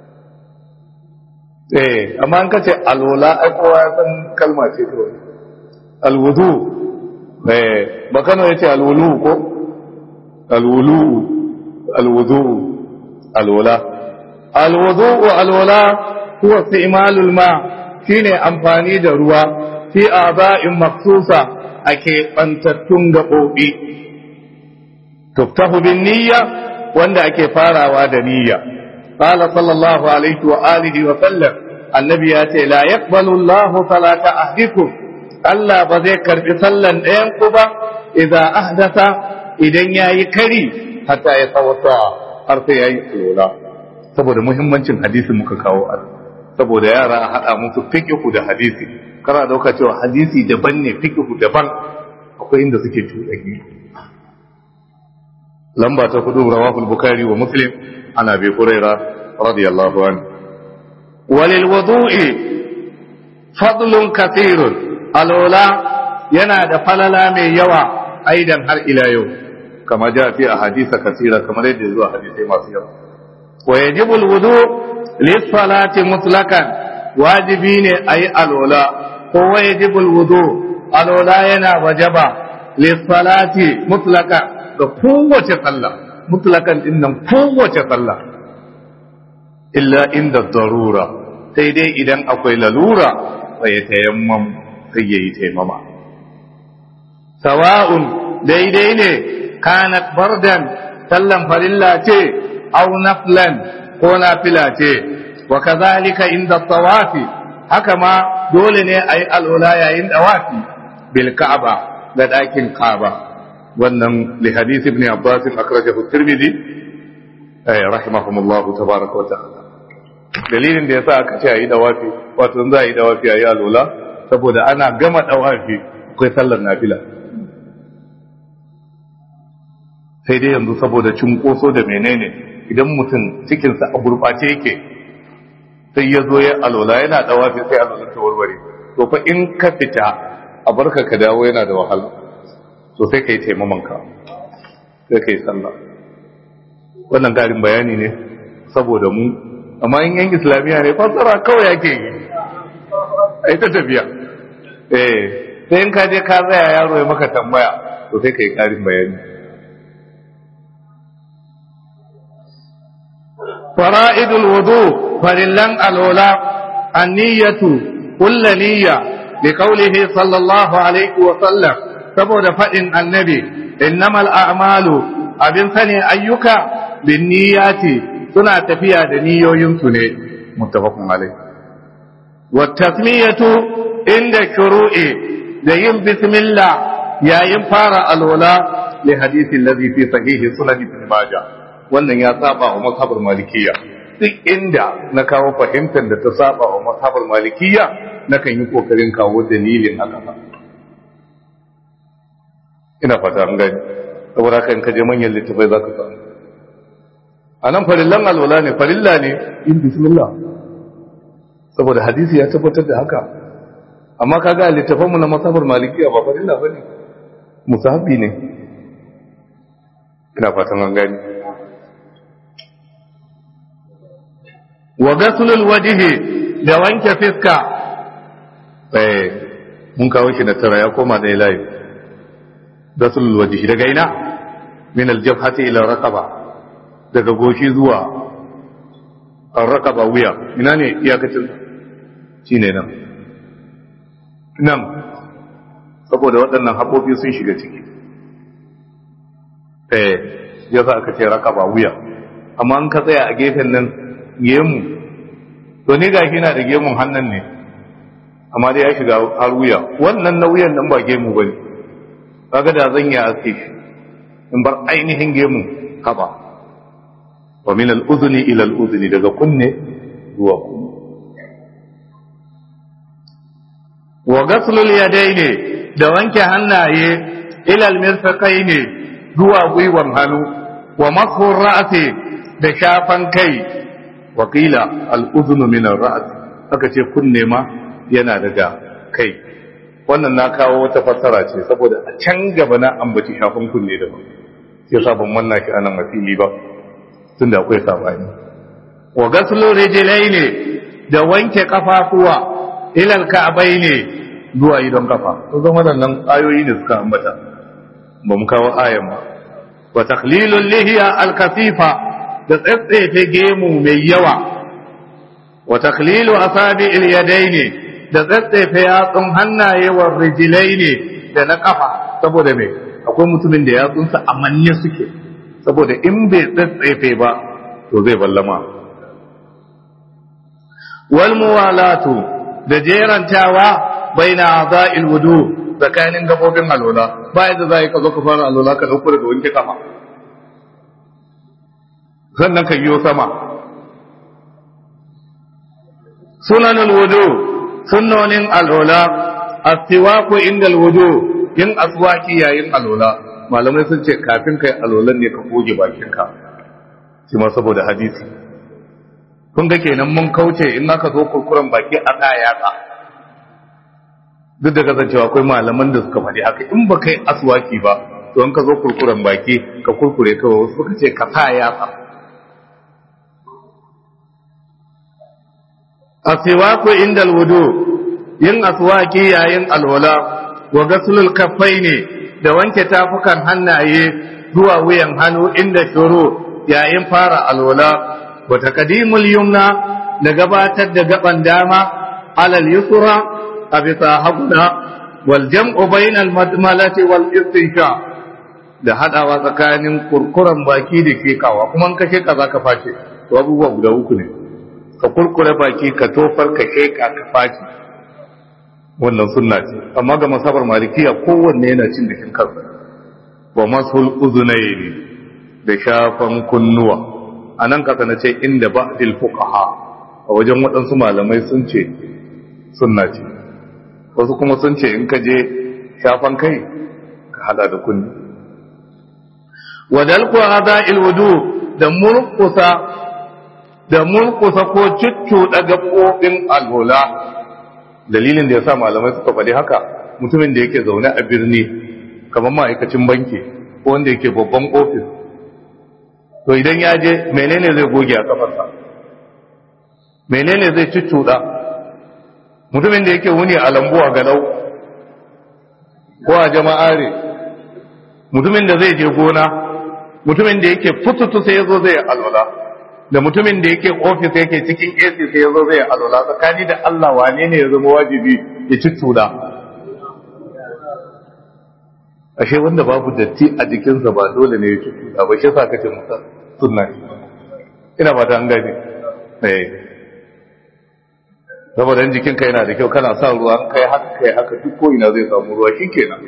eh amma in kace alwala ai kowa ya san kalma ce kawai alwudu eh bakano yace alwulu ko alwulu alwudu alwala alwudu alwala huwa istimalul ma shine amfani da ruwa fi a'da'in maksusa ake bantattun gabobi tuftahu bin niyya wanda ake farawa da niyya qala sallallahu alaihi wa alihi wa sallam annabi ya ce la yaqbalu Allahu salata ahdikum Allah ba zai karbi sallan ɗayan ku ba idza ahdasa idan yayi kari hatta ya tsawata har sai yayi alwala saboda muhimmancin hadisi muka kawo a saboda yara a haɗa musu fiqhu da hadisi kana dauka cewa hadisi daban ne fiqhu daban akwai inda suke cuɗanyi lamba ta hudu rawahul bukhari wa muslim ana bi huraira radiyallahu anhu walil wudu'i fadlun kathirun alwala yana da falala mai yawa aidan har ila yau kama ja fi ahadisa kasira kamar yadda zuwa hadisai masu yawa wa yajibu alwudu lis-salati mutlaqan wajibi ne ayi alwala ko wa yajibu alwudu alwala yana wajaba lis-salati mutlaqan ga kowace sallah mutlaqan din nan kowace sallah illa inda darura sai dai idan akwai lalura fa ya tayammam sai yayi taimama sawa'un daidai ne kanat bardan sallan farilla ce aw naflan ko nafila ce wa kazalika inda tawafi haka ma dole ne ayi alwala yayin dawafi bil ka'aba ga dakin ka'aba wannan li hadith ibn abbas akhrajahu tirmidhi ay rahimahumullah tabaaraka wa ta'ala dalilin da yasa aka ce ayi dawafi wato za a yi dawafi ayi alwala saboda ana gama dawafi akwai sallar nafila sai dai yanzu saboda cunkoso da menene idan mutum cikinsa a gurɓace yake sai ya zo ya alola yana dawafi sai alola ta warware to fa in ka fita a barka ka dawo yana da wahala to sai ka yi taimamanka sai ka yi sallah wannan garin bayani ne saboda mu amma in yan islamiyya ne fassara kawai yake yi ai ta tafiya eh sai in ka je ka tsaya yaro ya maka tambaya to sai ka yi karin bayani فرائد الوضوء فللن الولاء النية kulla niyya bi qawlihi sallallahu alaihi wa sallam saboda fadin annabi innamal a'malu abin sani ayyuka bin niyyati suna tafiya da niyoyinsu ne muttafaqun alaihi wa tasmiyatu inda shuru'i da yin bismillah yayin fara alwala li hadisi allazi fi sahihi sunan ibn majah wannan ya saba wa mazhabar malikiyya duk inda na kawo fahimtar da ta saba wa mazhabar malikiyya nakan yi kokarin kawo dalilin haka ina fata an gani saboda haka in ka je manyan littafai za ka samu a nan farillan alwala ne farilla ne yin bismillah saboda hadisi ya tabbatar da haka amma kaga a littafanmu na masabar malikiya ba farilla ba ne musahabi ne ina fatan an gani wa gasulul wajihi da wanke fiska eh mun kawo shi na tara ya koma da ilahi gasulul wajihi daga ina min aljabhati ila raqaba daga goshi zuwa raqaba wuya ina ne iyakacin shine nan nan saboda waɗannan haƙoƙi sun shiga ciki eh ya za aka ce raqaba wuya amma an ka tsaya a gefen nan gemu to ni gashi na da gemun hannun ne amma dai ya shiga har wuya wannan na wuyan nan ba gemu bane kaga da zan yi aske shi in bar ainihin gemu haba wa min al-udhni ila al-udhni daga kunne zuwa kunne wa ghaslul yadaini da wanke hannaye ila al-mirfaqaini zuwa gwiwan hannu wa mashu ra'si da shafan kai wa qila al-udhnu min ar-ra's aka ce kunne ma yana daga kai wannan na kawo wata fassara ce saboda a can gaba na ambaci shafin kunne da ba sai sabon wannan shi anan a fili ba tunda akwai sabani wa gaslu rijlaini da wanke kafafuwa ilal ka'bai ne zuwa idon kafa to zan waɗannan ayoyi ne suka ambata ba mu kawo ayan ba wa takhlilul lihiya al-kasifa da tsatsefe gemu mai yawa wa takhlilu asabi al-yadaini da tsatsefe yatsun hannaye wa rijlaini da na kafa saboda me akwai mutumin da yatsunsa a manne suke saboda in bai tsatsefe ba to zai ballama wal muwalatu da jerantawa baina a'dha'il wudu tsakanin gabobin alwala bayan da zai ka zo ka fara alwala ka dauko daga wanke kafa sannan ka yiwo sama sunanul wudu sunnonin alwala astiwaku inda alwudu yin aswaki yayin alwala malamai sun ce kafin kai alwalan ne ka goge bakinka shi ma saboda hadisi kun ga kenan mun kauce in aka zo kurkuren baki a ka yatsa duk da kasancewa akwai malaman da suka faɗi haka in ba kai aswaki ba to in ka zo kurkuren baki ka kurkure kawai wasu suka ce ka sa yatsa asiwaku inda alwudu yin aswaki yayin alwala wa gasulul ne da wanke tafukan hannaye zuwa wuyan hannu inda shuru yayin fara alwala wa taqdimul yumna da gabatar da gaban dama alal yusra a bisa haguna wal jam'u bainal madmalati wal istinsha da hadawa tsakanin kurkuran baki da kekawa kuma in ka sheka zaka face to abubuwa guda uku ne ka kurkure baki ka tofar ka sheka ka face wannan sunna ce amma ga masabar malikiya kowanne yana cin da kansa wa masul uzunaini da shafan kunnuwa a nan kasa na ce inda ba'dil fuqaha a wajen waɗansu malamai sun ce sunna ce wasu kuma sun ce in ka je shafan kai ka hada da kunni wadalku hada'il wudu da murkusa da murkusa ko cuccuɗa gaɓoɓin alwala dalilin da ya sa malamai suka faɗi haka mutumin da yake zaune a birni kamar ma'aikacin banki ko wanda yake babban ofis to idan ya je menene zai goge a kafarsa menene zai cuccuɗa mutumin da yake wuni a lambu a galau ko a jama'are mutumin da zai je gona mutumin da yake fututu sai ya zo zai alwala da mutumin da yake ofis yake cikin AC sai ya zo zai alwala tsakani da Allah wane ne ya zama wajibi ya ci tula ashe wanda babu datti a jikinsa ba dole ne ya ci tula ba shi yasa kace musa sunna ina ba ta an gane eh saboda jikinka yana da kyau kana sa ruwa kai haka kai haka duk ko ina zai samu ruwa shikenan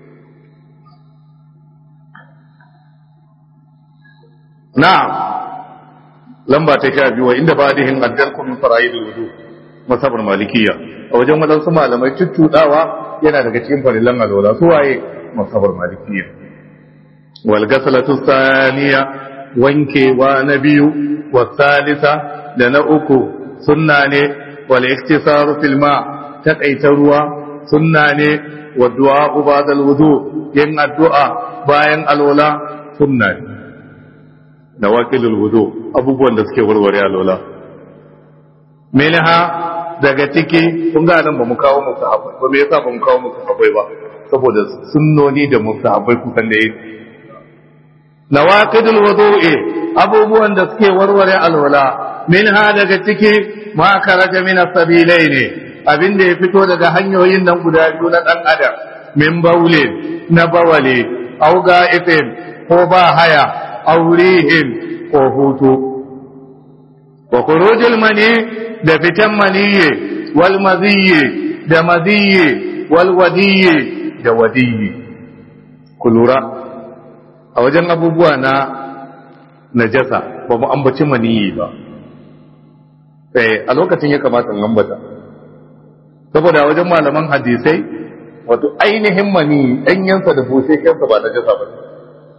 na'am lamba ta sha biyu inda ba da hin addal kun fara'id wudu masabar malikiya a wajen wadansu malamai tuttudawa yana daga cikin farillan alwala su waye masabar malikiya wal ghasalatu thaniya wankewa na biyu wa salisa da na uku sunna ne wal iktisaru fil ma taqaita ruwa sunna ne wa du'a ba'da al wudu yin addu'a bayan alwala sunna ne da wakilul wudu abubuwan da suke warware alola minha daga ciki kun ga nan ba mu kawo musu habai ba me yasa ba mu kawo musu habai ba saboda sunnoni da musu habai kusan da yake nawaqidul wudu'i abubuwan da suke warware alwala minha daga ciki ma karaja min as-sabilain abinda ya fito daga hanyoyin nan guda biyu na dan adam min baulin na bawale au ga'ifin ko ba haya aurihin ko hutu wa khurujul mani da fitan maniye wal maziye da maziye wal wadiye da wadiye ku lura a wajen abubuwa na najasa ba mu ambaci maniyi ba eh a lokacin ya kamata in ambata saboda wajen malaman hadisai wato ainihin mani ɗanyensa da busheshensa ba najasa ba ne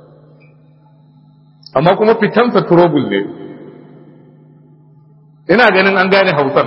amma kuma fitansa turobul ne ina ganin an gane hausar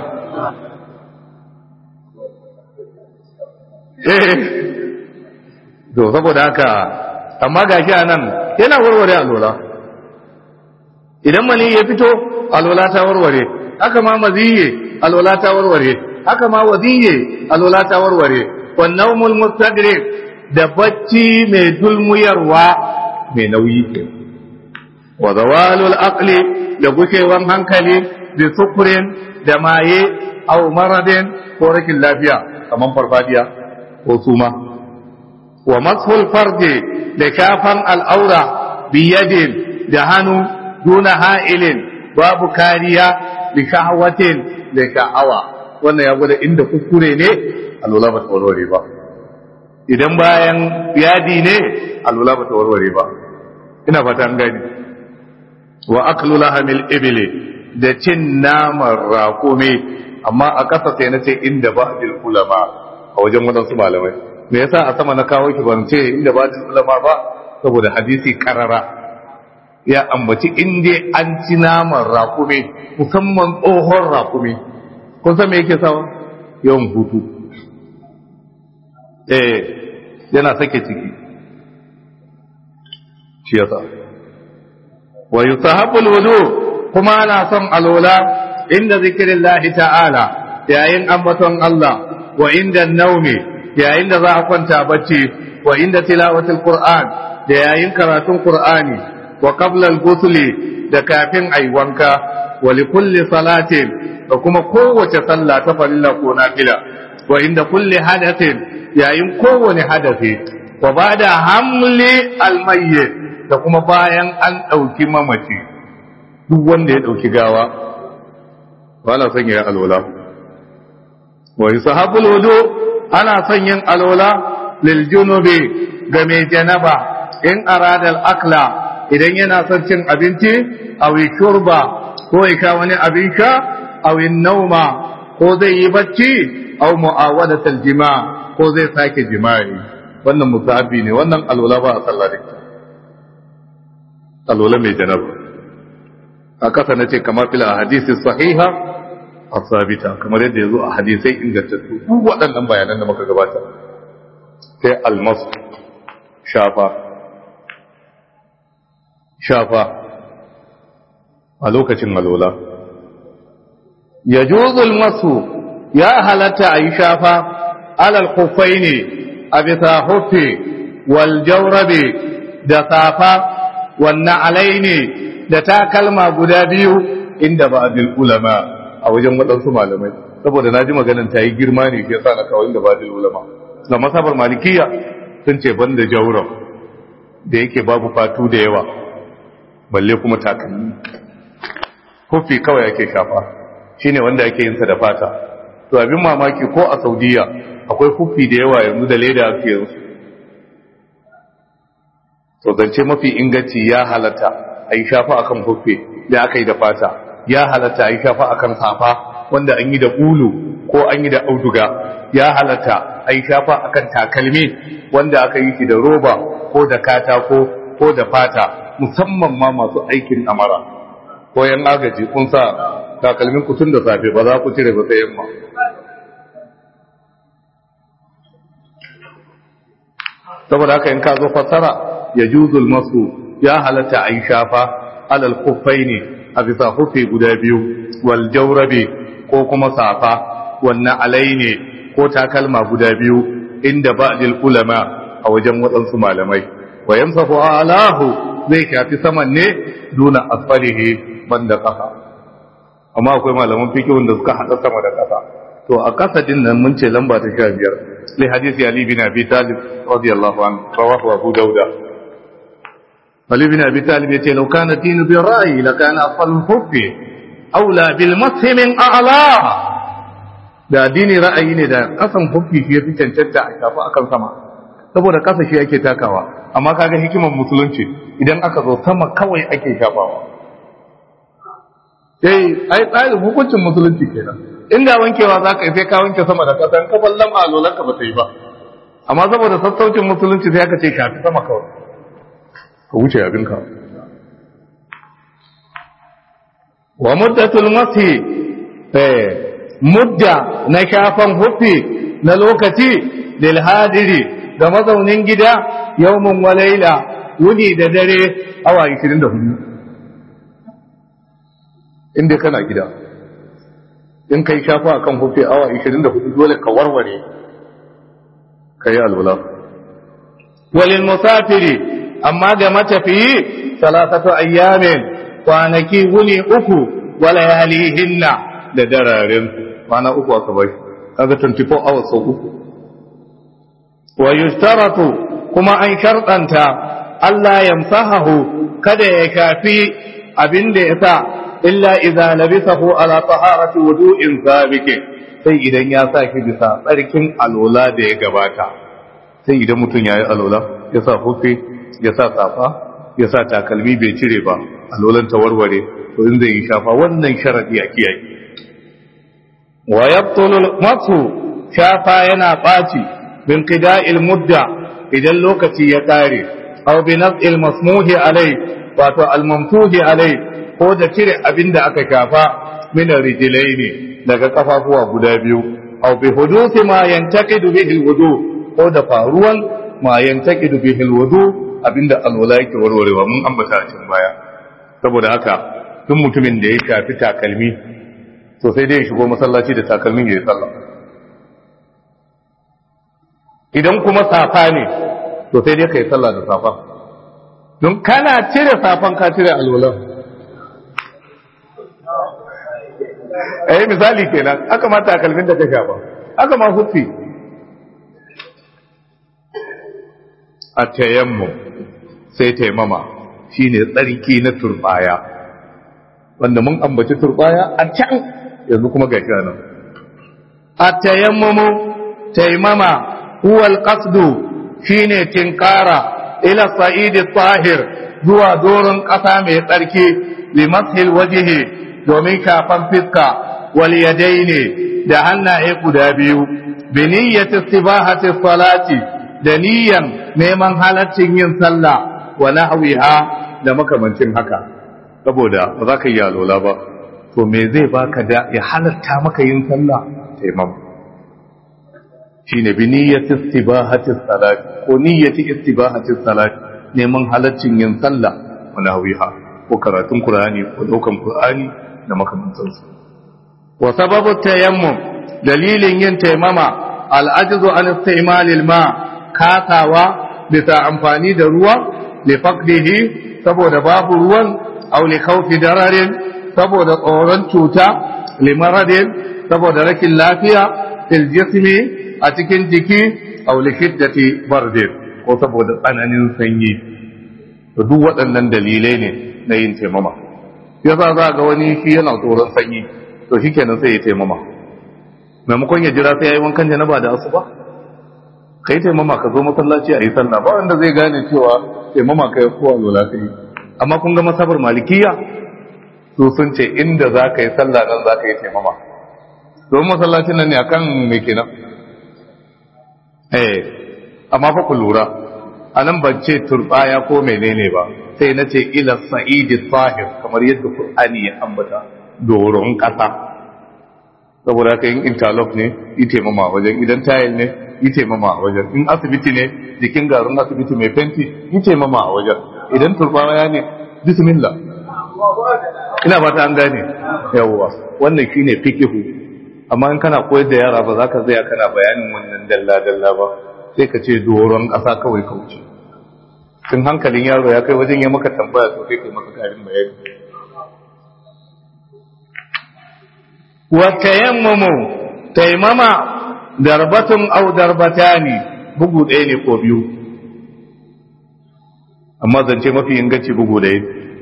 eh to saboda haka amma gashi anan yana warware alola idan mani ya fito alola ta warware haka ma maziye alola ta warware haka ma waziye alola ta warware wannan mulmustagrik da bacci mai dulmuyarwa mai nauyi ke wa zawalul aqli da gushewan hankali bi sukurin da maye aw maradin ko rashin lafiya kamar farfadiya ko suma wa mashul farji da shafan al'aura biyadin da hannu duna ha'ilin babu kariya bi shahwatin da sha'awa wannan ya gwada inda kuskure ne alwala ba ta warware ba idan bayan yadi ne alwala ba ta warware ba ina fata an gani wa aklu lahamil ibli da cin naman raƙumi amma a ƙasa sai na ce inda ba ulama a wajen waɗansu malamai me yasa a sama na kawo ki ban ce inda ba ulama ba saboda hadisi karara ya ambaci inda an ci naman raƙumi musamman tsohon raƙumi kun san me yake sawa yawan hutu eh yana sake ciki shi yasa wa yusahabu alwudu kuma ana son alola inda zikrillahi ta'ala yayin ambaton Allah wa inda naumi yayin da za a kwanta bacci wa inda tilawatul qur'an da yayin karatun qur'ani wa qabla al-ghusli da kafin ayi wanka wa li kulli salatin da kuma kowace sallah ta farilla ko nafila wa inda kulli hadathin yayin kowane hadasi wa bada hamli al-mayyit da kuma bayan an dauki mamaci duk wanda ya dauki gawa wala son ya alwala wa yusahabul wudu ana son yin alwala lil junubi ga mai janaba in arada al akla idan yana son cin abinci aw shurba ko ya sha wani abin sha aw nauma ko zai yi bacci aw mu'awadat al jima ko zai sake jima'i wannan musahabi ne wannan alwala ba a sallah da alwala mai janaba a kasa na ce kamar fil hadisi sahiha asabita kamar yadda ya zo a hadisai ingantattu duk waɗannan bayanan da muka gabata sai almasu shafa shafa a lokacin alola ya juzul masu ya halatta a yi shafa alal kufai ne a bisa hufe wal jaurabe da safa wannan alai ne da takalma guda biyu inda ba'dil ulama a wajen waɗansu malamai saboda na ji maganan ta yi girma ne ke sa na kawo inda ba'dil ulama na masabar malikiya sun ce ban da jauram da yake babu fatu da yawa balle kuma takalmi hufi kawai ake shafa shine wanda ake yin sa da fata to abin mamaki ko a saudiya akwai hufi da yawa yanzu da leda ake yanzu to zance mafi inganci ya halatta a yi shafa akan hufi da aka yi da fata ya halatta a yi shafa akan safa wanda an yi da ulu ko an yi da auduga ya halatta a yi shafa akan takalmi wanda aka yi shi da roba ko da katako ko da fata musamman ma masu aikin amara ko yan agaji kun sa takalmin ku tun da safe ba za ku cire ba sai yamma saboda haka in ka zo fassara ya juzul masu ya halatta a yi shafa alal kufai ne a bisa hufe guda biyu wal jaurabe ko kuma safa wannan alai ne ko takalma guda biyu inda ba'dil ulama a wajen waɗansu malamai wa yamsahu alahu zai shafi saman ne duna asfalihi banda ƙasa amma akwai malaman fikihun da suka haɗa sama da ƙasa to a ƙasa din nan mun ce lamba ta sha biyar li hadisi ali bin abi talib radiyallahu anhu rawahu abu dauda ali bin abi talib yace law kana dinu bi ra'yi la kana asfal hubbi aula bil mashi min a'la da dini ra'ayi ne da kasan hubbi shi yafi cancanta a shafa akan sama saboda kasa shi ake takawa amma kaga hikimar musulunci idan aka zo sama kawai ake shafawa eh ai tsarin hukuncin musulunci kenan inda wankewa za ka yi sai ka wanke sama da ƙasa ka ballan alolan ka ba ta yi ba amma saboda sassaucin musulunci sai aka ce shafi sama kawai ka wuce abinka wa muddatul masi eh mudda na shafan hufi na lokaci lil hadiri da mazaunin gida yawmun wa laila wuni da dare awa 24 inda kana gida in kai shafa akan hufe awa 24 dole ka warware kai alwala walil musafiri amma ga matafiyi salatatu ayyamin kwanaki wuni uku wala yalihinna da dararen kwana uku aka bai kaga 24 hours sau uku wa yushtaratu kuma an sharɗanta Allah yamsahahu kada ya kafi abin da ya sa illa idza labisahu ala taharati wudu'in sabiqin sai idan ya sa shi bisa tsarkin alola da ya gabata sai idan mutum yayi alola ya sa hufe ya sa safa ya sa takalmi bai cire ba alolan ta warware to in zai yi shafa wannan sharadi a kiyaye wa yabtulu masu shafa yana baci bin qida'il mudda idan lokaci ya kare aw bi naz'il masmuhi alai wato al-mamtuhi alai ko da cire abin da aka shafa mina rijilai ne daga kafafuwa guda biyu aw bi hudusi ma yantaqidu bihi alwudu ko da faruwan ma yantaqidu bihi alwudu abinda alwala yake warwarewa mun ambata a cikin baya saboda haka duk mutumin da ya shafi takalmi to sai dai ya shigo masallaci da takalmin ya yi sallah idan kuma safa ne to sai dai ka yi sallah da safa don kana cire safan ka cire alwalan eh misali kenan aka ma takalmin da ka shafa aka ma hufi a tayammu sai taimama shine tsarki na turbaya wanda mun ambaci turbaya a can yanzu kuma ga nan a tayammumu taimama huwa alqasdu shine tinkara ila sa'id tahir zuwa doron ƙasa mai tsarki limashil wajhi domin kafan fiska wal yadaini da hannaye guda biyu bi niyyati istibahati salati da niyyan neman halaccin yin sallah wa nahwiha da makamancin haka saboda ba za ka yi alola ba to me zai baka da ya halatta maka yin sallah taimam shine bi niyyati istibahati salati ko niyyati istibahati salati neman halaccin yin sallah wa nahwiha ko karatun qur'ani ko daukan qur'ani da makamantansu wa sababu tayammum dalilin yin taimama al'ajizu an istimalil ma kasawa bisa amfani da ruwa li faqdihi saboda babu ruwan aw li khawfi dararin saboda tsoron cuta limaradin saboda rashin lafiya fil jismi a cikin jiki aw li shiddati bardin ko saboda tsananin sanyi to duk waɗannan dalilai ne na yin taimama yasa za ga wani shi yana tsoron sanyi to shikenan sai ya taimama maimakon ya jira sai ya yi wankan janaba da asuba kai taimama ka zo masallaci a yi sallah ba wanda zai gane cewa taimama kai ko alwala kai amma kun ga masabar malikiya su sun ce inda za ka yi sallah nan za ka yi taimama domin masallacin nan ne akan me kenan eh amma fa ku lura anan ban ce turbaya ko menene ba sai na ce ila sa'idi sahir kamar yadda qur'ani ya ambata doron kasa saboda haka in interlock ne yi taimama wajen idan tayil ne yi taimama a wajen in asibiti ne jikin garin asibiti mai fenti yi taimama a wajen idan turbaya ne bismillah ina ba ta an gane yawwa wannan shine fikihu amma in kana koyar da yara ba za ka zaya kana bayanin wannan dalla dalla ba sai ka ce doron ƙasa kawai ka wuce tun hankalin yaro ya kai wajen ya maka tambaya to sai kai maka karin bayani wa tayammumu taimama darbatun aw darbatani bugu ɗaya ne ko biyu amma zance mafi inganci bugu ɗaya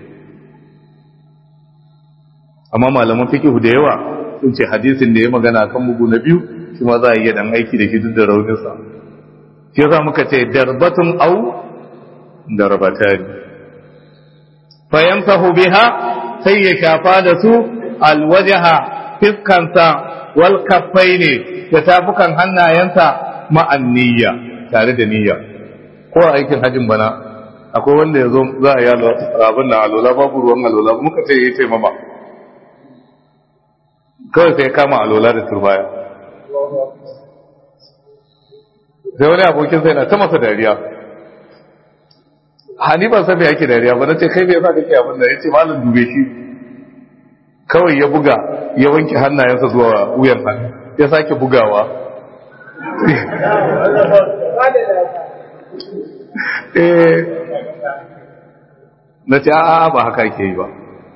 amma malaman fikihu da yawa sun ce hadisin da ya magana kan bugu na biyu shi ma za a iya dan aiki da shi duk da rauninsa shi yasa muka ce darbatun au darbatani fayamsahu biha sai ya shafa da su alwajaha fiskansa wal kaffaini da tafukan hannayensa ma'an niyya tare da niyya ko aikin hajin bana akwai wanda ya zo za a yi abin da alola babu ruwan alola muka ce ya ce mama kawai sai kama alola da turbaya sai wani abokin sai na ta masa dariya hani ban san me yake dariya ba na ce kai me yasa kake abin da yace malam dube shi kawai ya buga ya wanke hannayensa zuwa wuyan hannu ya sake bugawa eh na ce a'a ba haka ke yi ba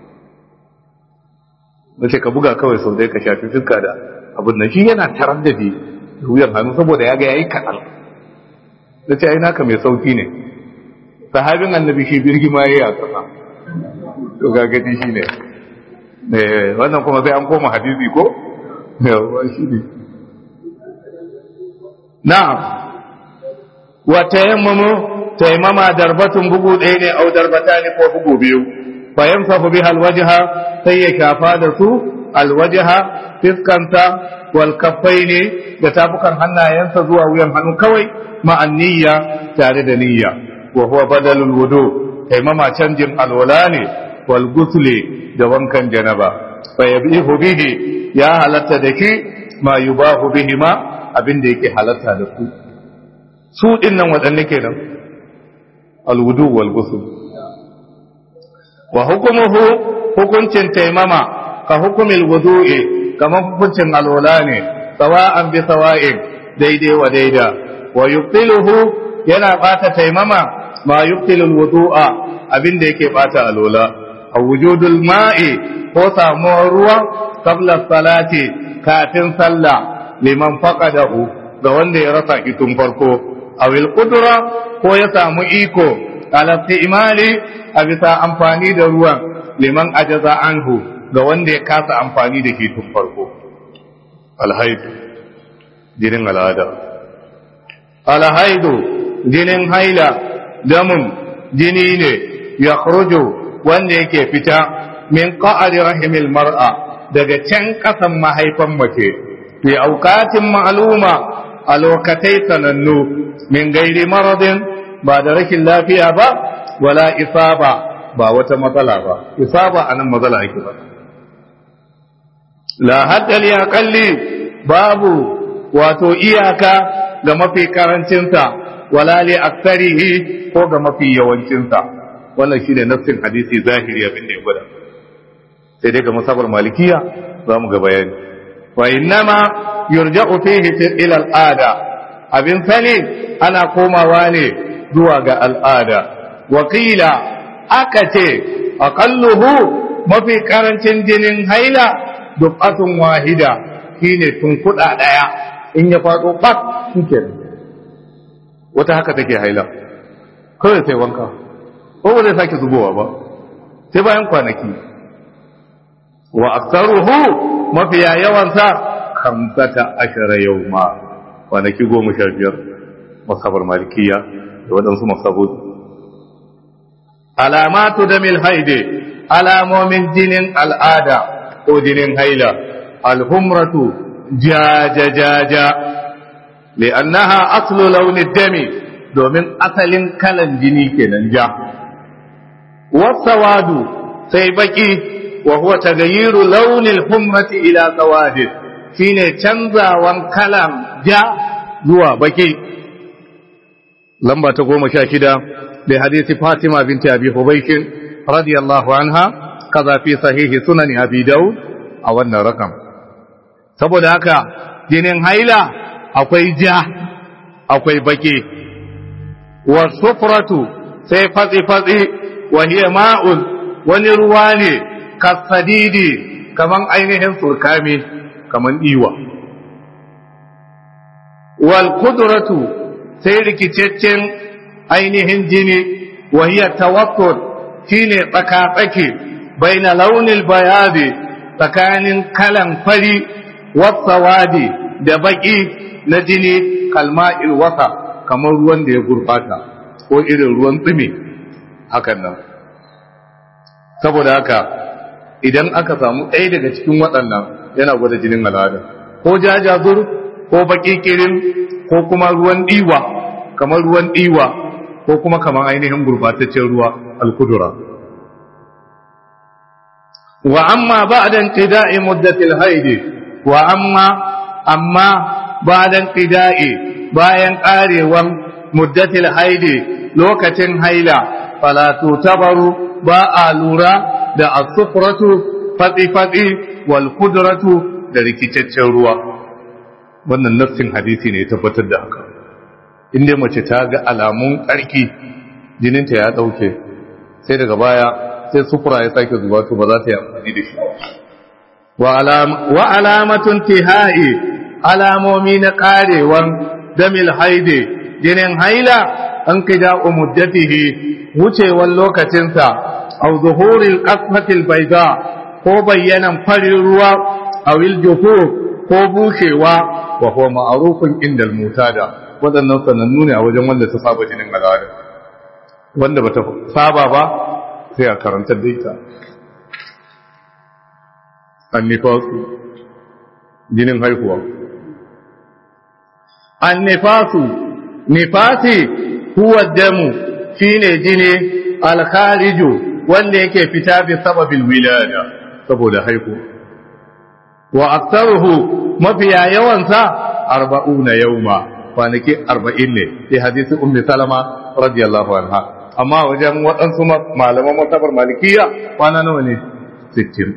na ce ka buga kawai sau dai ka shafi fuska da abin nan shi yana tarar da bi wuyan hannu saboda ya ga yayi kaɗan na ce ai naka mai sauki ne sahabin annabi shi birgima ya yi a ƙasa to gagaji shi ne wannan kuma sai an koma hadisi ko yawa shi ne na'am wa tayammamu tayammama darbatun bugu ɗaya ne au darbata ne ko bugu biyu fa yamsahu biha alwajha sai ya shafa da su alwajha fiskanta wal kaffaini da tafukan hannayensa zuwa wuyan hannu kawai ma'an niyya tare da niyya wa huwa badalul wudu taimama canjin alwala ne wal gusli da wankan janaba fa yabihu bihi ya halatta da ki ma yubahu bihi ma abin da yake halatta da su su din nan wadanne kenan al wudu wal gusl wa hukumuhu hukuncin taimama ka hukumil wudu'i kamar hukuncin alwala ne sawa'an bi sawa'in daidai wa daida wa yubtiluhu yana bata taimama ma yubtilul wudu'a abinda yake bata alola a wujudul ma'i ko samuwar ruwa qabla salati kafin sallah liman faqadahu ga wanda ya rasa kitun farko awil qudra ko ya samu iko ala imali a bisa amfani da ruwan liman ajaza anhu ga wanda ya kasa amfani da shi tun farko alhaidu jinin al'ada alhaidu jinin haila damun jini ne ya wanda yake fita min qa'ari rahimil mar'a daga can kasan mahaifan mace fi aukatin ma'luma a lokatai sanannu min gairi maradin ba da rashin lafiya ba wala isaba ba wata matsala ba isaba anan matsala ake ba la hadda li aqalli babu wato iyaka ga mafi karancinsa wala li aktsarihi ko ga mafi yawancinsa wannan shine nassin hadisi zahiri abin da ya gwada sai dai ga masabar malikiya za mu ga bayani wa innama yurja'u fihi ila al'ada abin sani ana komawa ne zuwa ga al'ada wa qila aka ce aqalluhu mafi karancin jinin haila dubatun wahida shine tunkuda daya in ya fado bat shikenan wata haka take haila kawai sai wanka ko ba zai sake zubowa ba sai bayan kwanaki wa aktaruhu mafiya yawansa kamsata ashara yawma kwanaki goma sha biyar masabar malikiya da waɗansu masabu alamatu da mil haide alamomin jinin al'ada ko jinin haila alhumratu jajajaja li'annaha aslu launin dami domin asalin kalan jini kenan ja wasawadu sai baki wa huwa tagayiru launin humrati ila sawadin shine canzawan kalan ja zuwa baki lamba ta goma sha shida da hadisi fatima binti abi hubaikin radiyallahu anha kaza fi sahihi sunan abi daud a wannan rakam saboda haka jinin haila akwai ja akwai baki wa sufratu sai fatsi fatsi wa hiya ma'un wani ruwa ne kasadidi kaman ainihin surkami kaman iwa wal kudratu sai rikiceccen ainihin jini wa hiya tawakkul shine tsaka-tsaki baina launin bayadi tsakanin kalan fari wasawadi da baki na jini kalma'il wasa kamar ruwan da ya gurbata ko irin ruwan tsumi hakan nan saboda haka idan aka samu ɗaya daga cikin waɗannan yana gwada jinin al'ada ko jajazur ko baki kirin ko kuma ruwan ɗiwa kamar ruwan ɗiwa ko kuma kamar ainihin gurbataccen ruwa alkudura wa amma ba'da inqida'i muddatil haidi wa amma amma ba'da inqida'i bayan karewan muddatil haidi lokacin haila fala tutabaru ba a lura da as-sufratu fati fati wal kudratu da rikicaccen ruwa wannan nassin hadisi ne tabbatar da haka inda mace ta ga alamun ƙarki jininta ya ɗauke sai daga baya sai sufura ya sake zuba to ba za ta yi amfani da shi wa alamatun tihai alamomi na ƙarewan damil haide jinin haila an kida umuddatihi wucewar lokacinsa au zuhuril qasmatil baida ko bayyanan farin ruwa awil juhur ko bushewa wa huwa ma'rufun indal mutada waɗannan sanannu ne a wajen wanda ta saba jinin al'ada wanda bata saba ba sai a karantar da ita annifasu jinin haihuwa annifasu nifasi huwa damu shine jini alkhariju wanda yake fita bi sababil wilada saboda haihuwa wa aktsaruhu mafiya yawansa arba'una yawma kwanaki arba'in ne sai hadisi ummi salama radiyallahu anha amma wajen waɗansu malaman masabar malikiya kwana nawa ne sittin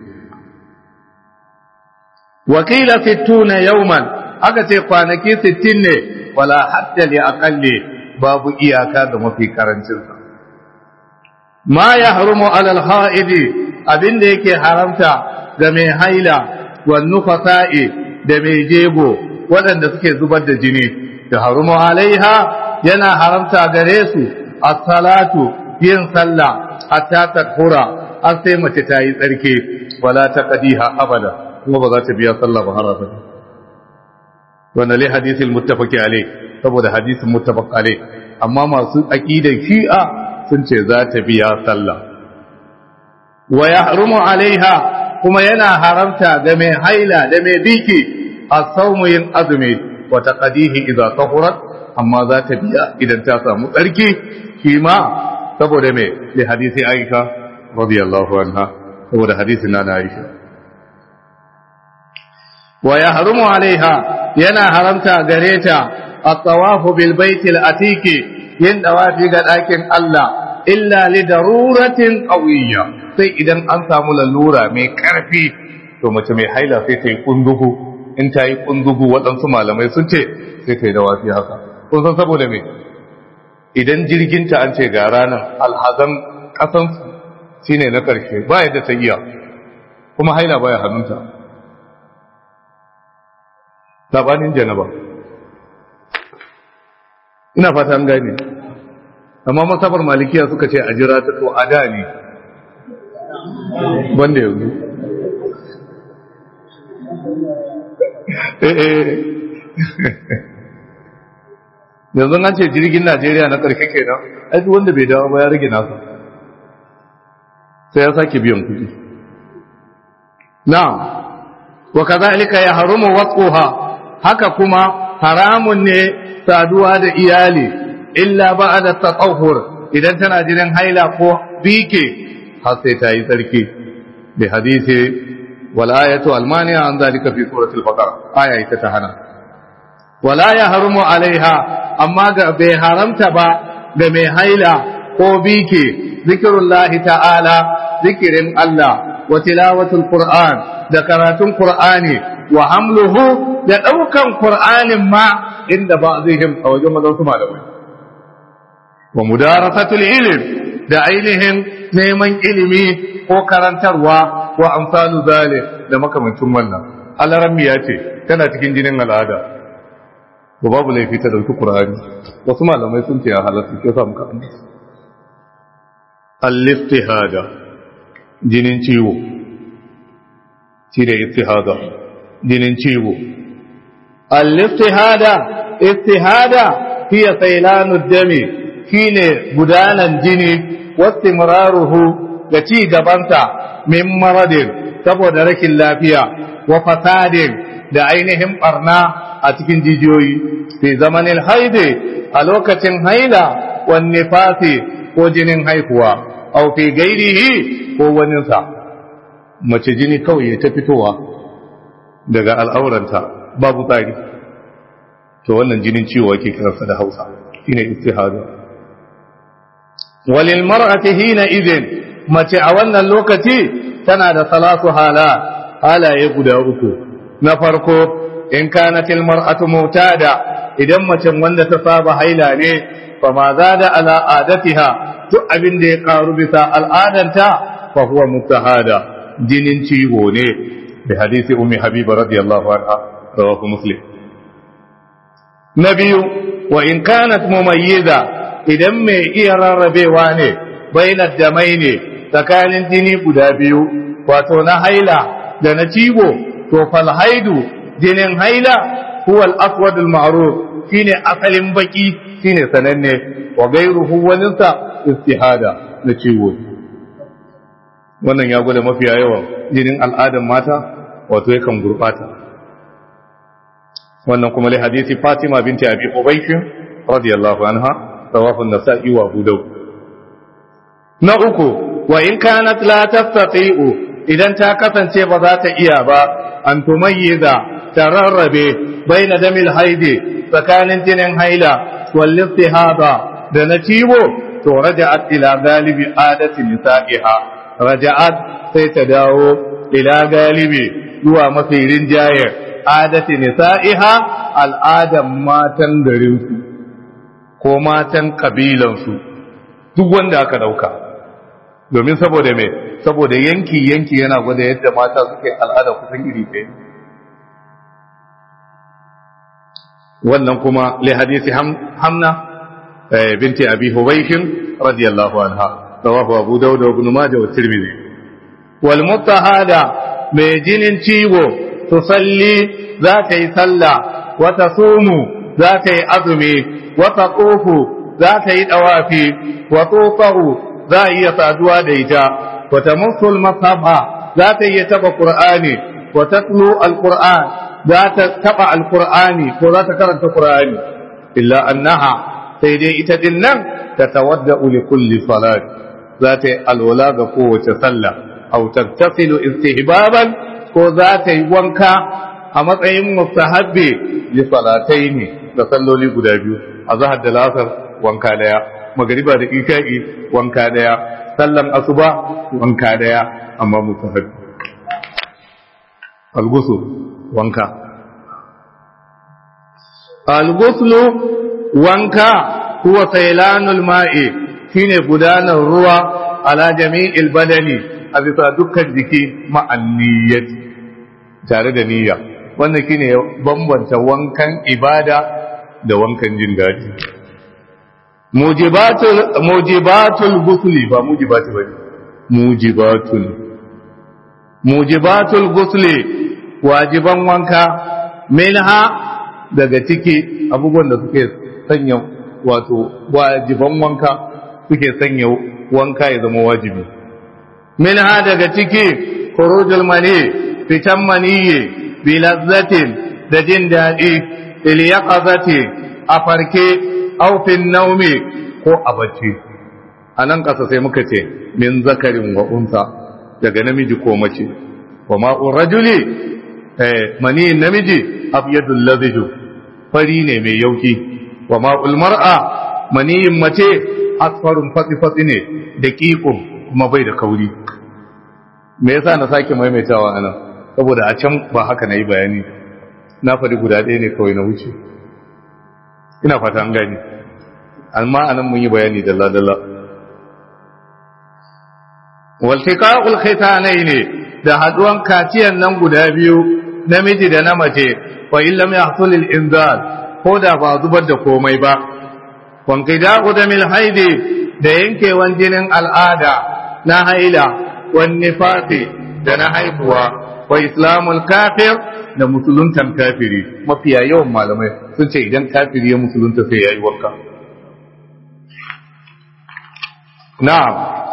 wakila sittuna yawman aka ce kwanaki sittin ne wala hatta li aqalli babu iyaka da mafi karancin sa ma yahrumu ala al-ha'idi abinda yake haramta ga mai haila wa nufasa'i da mai jego waɗanda suke zubar da jini da harumu alaiha yana haramta gare su as-salatu yin sallah hatta takura har sai mace ta yi tsarki wala taqdiha abada kuma ba za ta biya sallah ba har abada wannan li hadisil muttafaqi alai saboda hadisin muttafaq alai amma masu aqidar shi'a sun ce za ta biya sallah wa yahrumu alaiha kuma yana haramta ga mai haila da mai biki as-sawmu yin azumi wa taqdihi idza tahurat amma za ta biya idan ta samu tsarki shi ma saboda me li hadisi Aisha radiyallahu anha saboda hadisin na Aisha wa yahrumu alaiha yana haramta gare ta at-tawafu bil baitil atiki yin dawafi ga ɗakin Allah illa li daruratin qawiyya sai idan an samu lalura mai ƙarfi to mace mai haila sai ta yi kundugu in ta yi kundugu waɗansu malamai sun ce sai ta yi dawafi haka kun san saboda me idan jirginta an ce ga ranar alhazan ƙasan shine na ƙarshe ba yadda ta iya kuma haila baya hannunta sabanin janaba ina fata an gane amma masabar malikiya suka ce a jira ta to a da ne banda yanzu yanzu an ce jirgin najeriya na ƙarshe kenan aiki wanda bai dawo ba ya rage nasa sai ya sake biyan kuɗi na'am wa kazalika ya harumu watsuha haka kuma haramun ne saduwa da iyali illa ba'da tatahhur idan tana jinin haila ko bike har sai ta yi tsarki bi hadisi wal ayatu al mani'a an zalika fi suratul baqara aya ita ta hana wala ya harumu alaiha amma ga bai haramta ba ga mai haila ko bike zikirullahi ta'ala zikirin Allah wa tilawatul qur'an da karatun qur'ani wa hamluhu da daukan qur'anin ma inda ba zai him a wajen mazan su malamai wa mudarasatul ilm da ainihin neman ilimi ko karantarwa wa amsalu zalik da makamancin wannan alarammi ya ce tana cikin jinin al'ada ba babu laifi ta dauki qur'ani wasu malamai sun ce ya halatta ke sa muka al-istihada jinin ciwo shi da istihada jinin ciwo al-istihada istihada hiya sailanud dami shine gudanan jini wastimraruhu da ci gabanta min maradin saboda rashin lafiya wa fasadin da ainihin barna a cikin jijiyoyi fi zamanin haide a lokacin haila wan nifasi ko jinin haihuwa au fi gairihi ko waninsa mace jini kawai ya ta fitowa daga al'auranta babu tsari to wannan jinin ciwo ake kiransa da hausa shine istihada walil mar'ati hina idin mace a wannan lokaci tana da salatu hala halaye guda uku na farko in kanat al mar'atu mutada idan mace wanda ta saba haila ne fa ma zada ala adatiha duk abin da ya karu bisa al'adanta fa huwa mutahada jinin ciwo ne bi hadisi ummi habiba radiyallahu anha rawahu muslim na biyu wa in kanat mumayyiza idan mai iya rarrabewa ne bainar damai ne tsakanin jini guda biyu wato na haila da na ciwo to fal haidu jinin haila huwa al-aswad al-ma'ruf shine asalin baki shine sananne wa gairuhu waninsa istihada na ciwo wannan ya gwada mafiya yawan jinin al'adan mata wato yakan gurbata wannan kuma li hadisi Fatima binti Abi Ubaysh radiyallahu anha rawahu an-Nasa'i wa Abu Dawud na uku wa in kanat la tastati'u idan ta kasance ba za ta iya ba an tumayyiza tararrabe baina damil haidi tsakanin jinin haila wal istihada da na ciwo to raja'at ila galibi adati nisa'iha raja'at sai ta dawo ila galibi zuwa mafi rinjaye adati nisa'iha al'adan matan garinsu ko matan kabilansu duk wanda aka dauka domin saboda me saboda yanki yanki yana gwada yadda mata suke al'ada kusan iri ɗaya wannan kuma li hadisi hamna binti abi hubayshin radiyallahu anha rawahu abu dawud wa ibn majah wa tirmidhi wal mutahada mai jinin ciwo tusalli za ta yi sallah wa tasumu za ta yi azumi wa taqufu za ta yi dawafi wa tufahu za a iya saduwa da ita wa tamassul mashafa za ta iya taba qur'ani wa tatlu alquran za ta taba alqur'ani ko za ta karanta qur'ani illa annaha sai dai ita din nan ta tawadda li kulli salat za ta yi alwala ga kowace sallah aw tattasilu istihbaban ko za ta yi wanka a matsayin mustahabbi li salataini da salloli guda biyu azhar da lasar wanka daya magariba da isha'i wanka daya sallan asuba wanka daya amma mustahabbi al-ghusl wanka al-ghusl wanka huwa saylanul ma'i shine gudanar ruwa ala jami'il badani a a bisa dukkan jiki ma'anniyyat tare da niyya wannan shine bambanta wankan ibada da wankan jin daɗi mujibatul mujibatul ghusli ba mujibati bane mujibatul mujibatul ghusli wajiban wanka minha daga ciki abubuwan da suke sanya wato wajiban wanka suke sanya wanka ya zama wajibi minha daga ciki khurujul mani fitan maniyyi bi lazzatin da jin daɗi il yaqazati a farke aw fi naumi ko a bacci anan kasa sai muka ce min zakarin wa unsa daga namiji ko mace wa ma'ur rajuli eh mani namiji abyadul ladhiju fari ne mai yauki wa ma'ul mar'a maniyin mace asfarun fatsi-fatsi ne da ƙiƙun kuma bai da kauri me yasa na sake maimaitawa anan saboda a can ba haka na yi bayani na faɗi guda ɗaya ne kawai na wuce ina fata an gani amma anan mun yi bayani dalla-dalla waltiqa'ul khitanai ne da haduwan kaciyan nan guda biyu namiji da na mace fa illam yahsul al-inzal ko da ba zubar da komai ba wanqida'u damil haidi da yankewan jinin al'ada na haila wan nifasi da na haihuwa wa islamul kafir da musuluntan kafiri mafiya yawan malamai sun ce idan kafiri ya musulunta sai yayi wanka na'am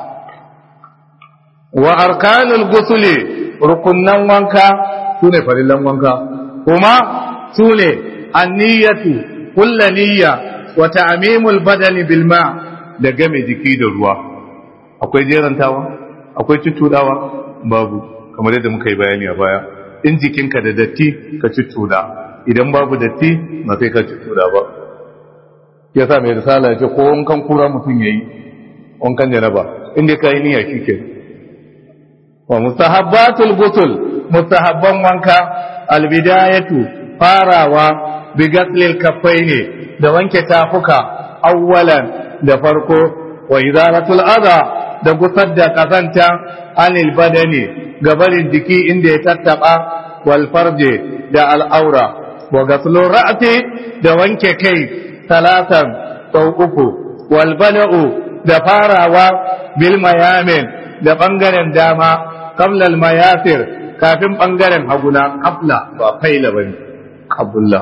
wa arkanul gusuli rukunnan wanka sune farillan wanka kuma sune anniyatu kullu niyya wa ta'mimul badani bil ma da game jiki da ruwa akwai jerantawa akwai cutudawa babu kamar yadda muka yi bayani a baya in jikinka da datti ka cutuda idan babu datti ba sai ka cutuda ba yasa mai risala ya ce ko wankan kura mutum yayi wankan janaba inda ka yi niyya shike wa mustahabbatul ghusl mustahabban wanka albidayatu farawa bi ghaslil kaffaini da wanke tafuka awwalan da farko wa izalatul adha da gusar da kazanta anil badani gabarin jiki inda ya tattaba wal farje da al'aura wa ghaslur ra'si da wanke kai talatan sau uku wal bala'u da farawa bil mayamin da bangaren dama qabla al mayasir kafin bangaren haguna qabla ba faila bane qabla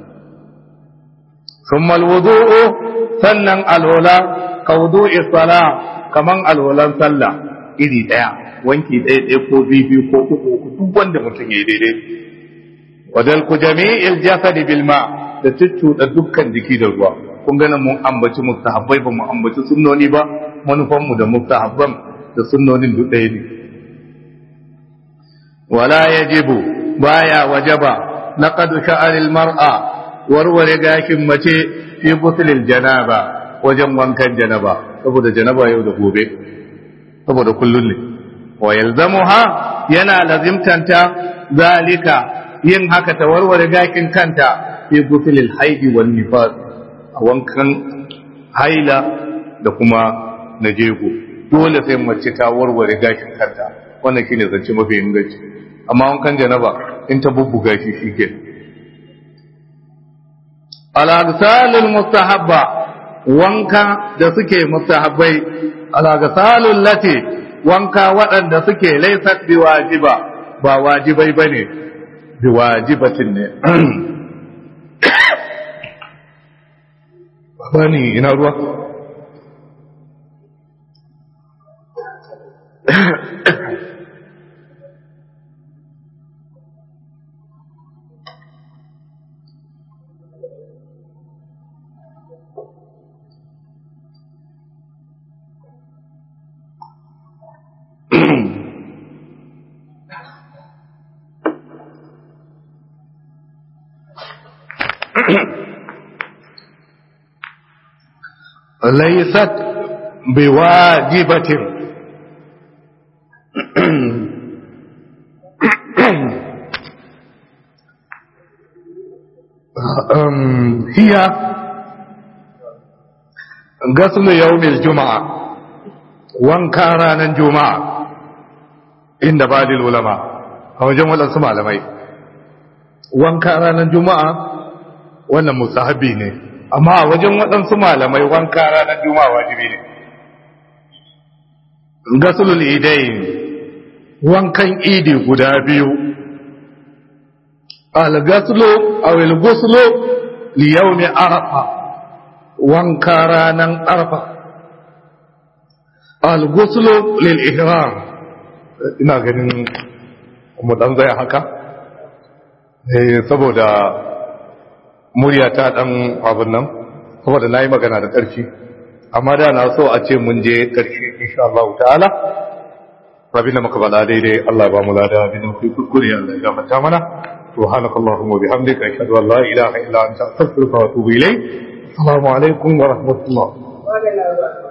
thumma al wudu'u sannan alwala ka wudu'i sala kaman alwalan sallah iri daya wanki ɗaya ɗaya ko biyu ko uku uku duk wanda mutum ya yi daidai wadal ku jami'il jasadi bil ma da da dukkan jiki da ruwa kun ganin mun ambaci mustahabbai ba mu ambaci sunnoni ba manufan mu da mustahabban da sunnonin duk ɗaya ne wala yajibu baya wajaba laqad sha'aril mar'a warware gashin mace fi guslil janaba wajen wankan janaba saboda janaba yau da gobe saboda kullun ne wa yalzamuha yana lazimtanta zalika yin haka ta warware gakin kanta fi guslil haidi wan nifas a wankan haila da kuma na jego dole sai mace ta warware gashin kanta wannan shine zance mafi inganci amma wankan janaba in ta bubbuga shi shike al-agsalul mustahabba wanka da suke mustahabbai al-agsalul lati wanka waɗanda suke laysat biwajiba ba wajibai bane biwajibatin ne bani ina ruwa ليست بواجبة هي غسل يوم الجمعة وانكاران الجمعة inda badil ulama a wajen waɗansu malamai wanka ranar juma'a wannan musahabi ne amma a wajen waɗansu malamai wanka ranar juma'a wajibi ne gasulul idain wankan idi guda biyu al-gaslu aw al-ghuslu li yawmi arafa wanka ranan arafa al-ghuslu lil ihram ina ganin mu dan zai haka eh saboda murya ta dan abun nan saboda nayi magana da ƙarfi amma da na so a ce mun je ƙarshe insha Allah ta'ala rabin da muka bada daidai Allah ba mu lada abin da muke kuskure Allah ya gafarta mana سبحانك اللهم وبحمدك أشهد أن لا إله إلا أنت أستغفرك وأتوب إليك السلام عليكم ورحمة الله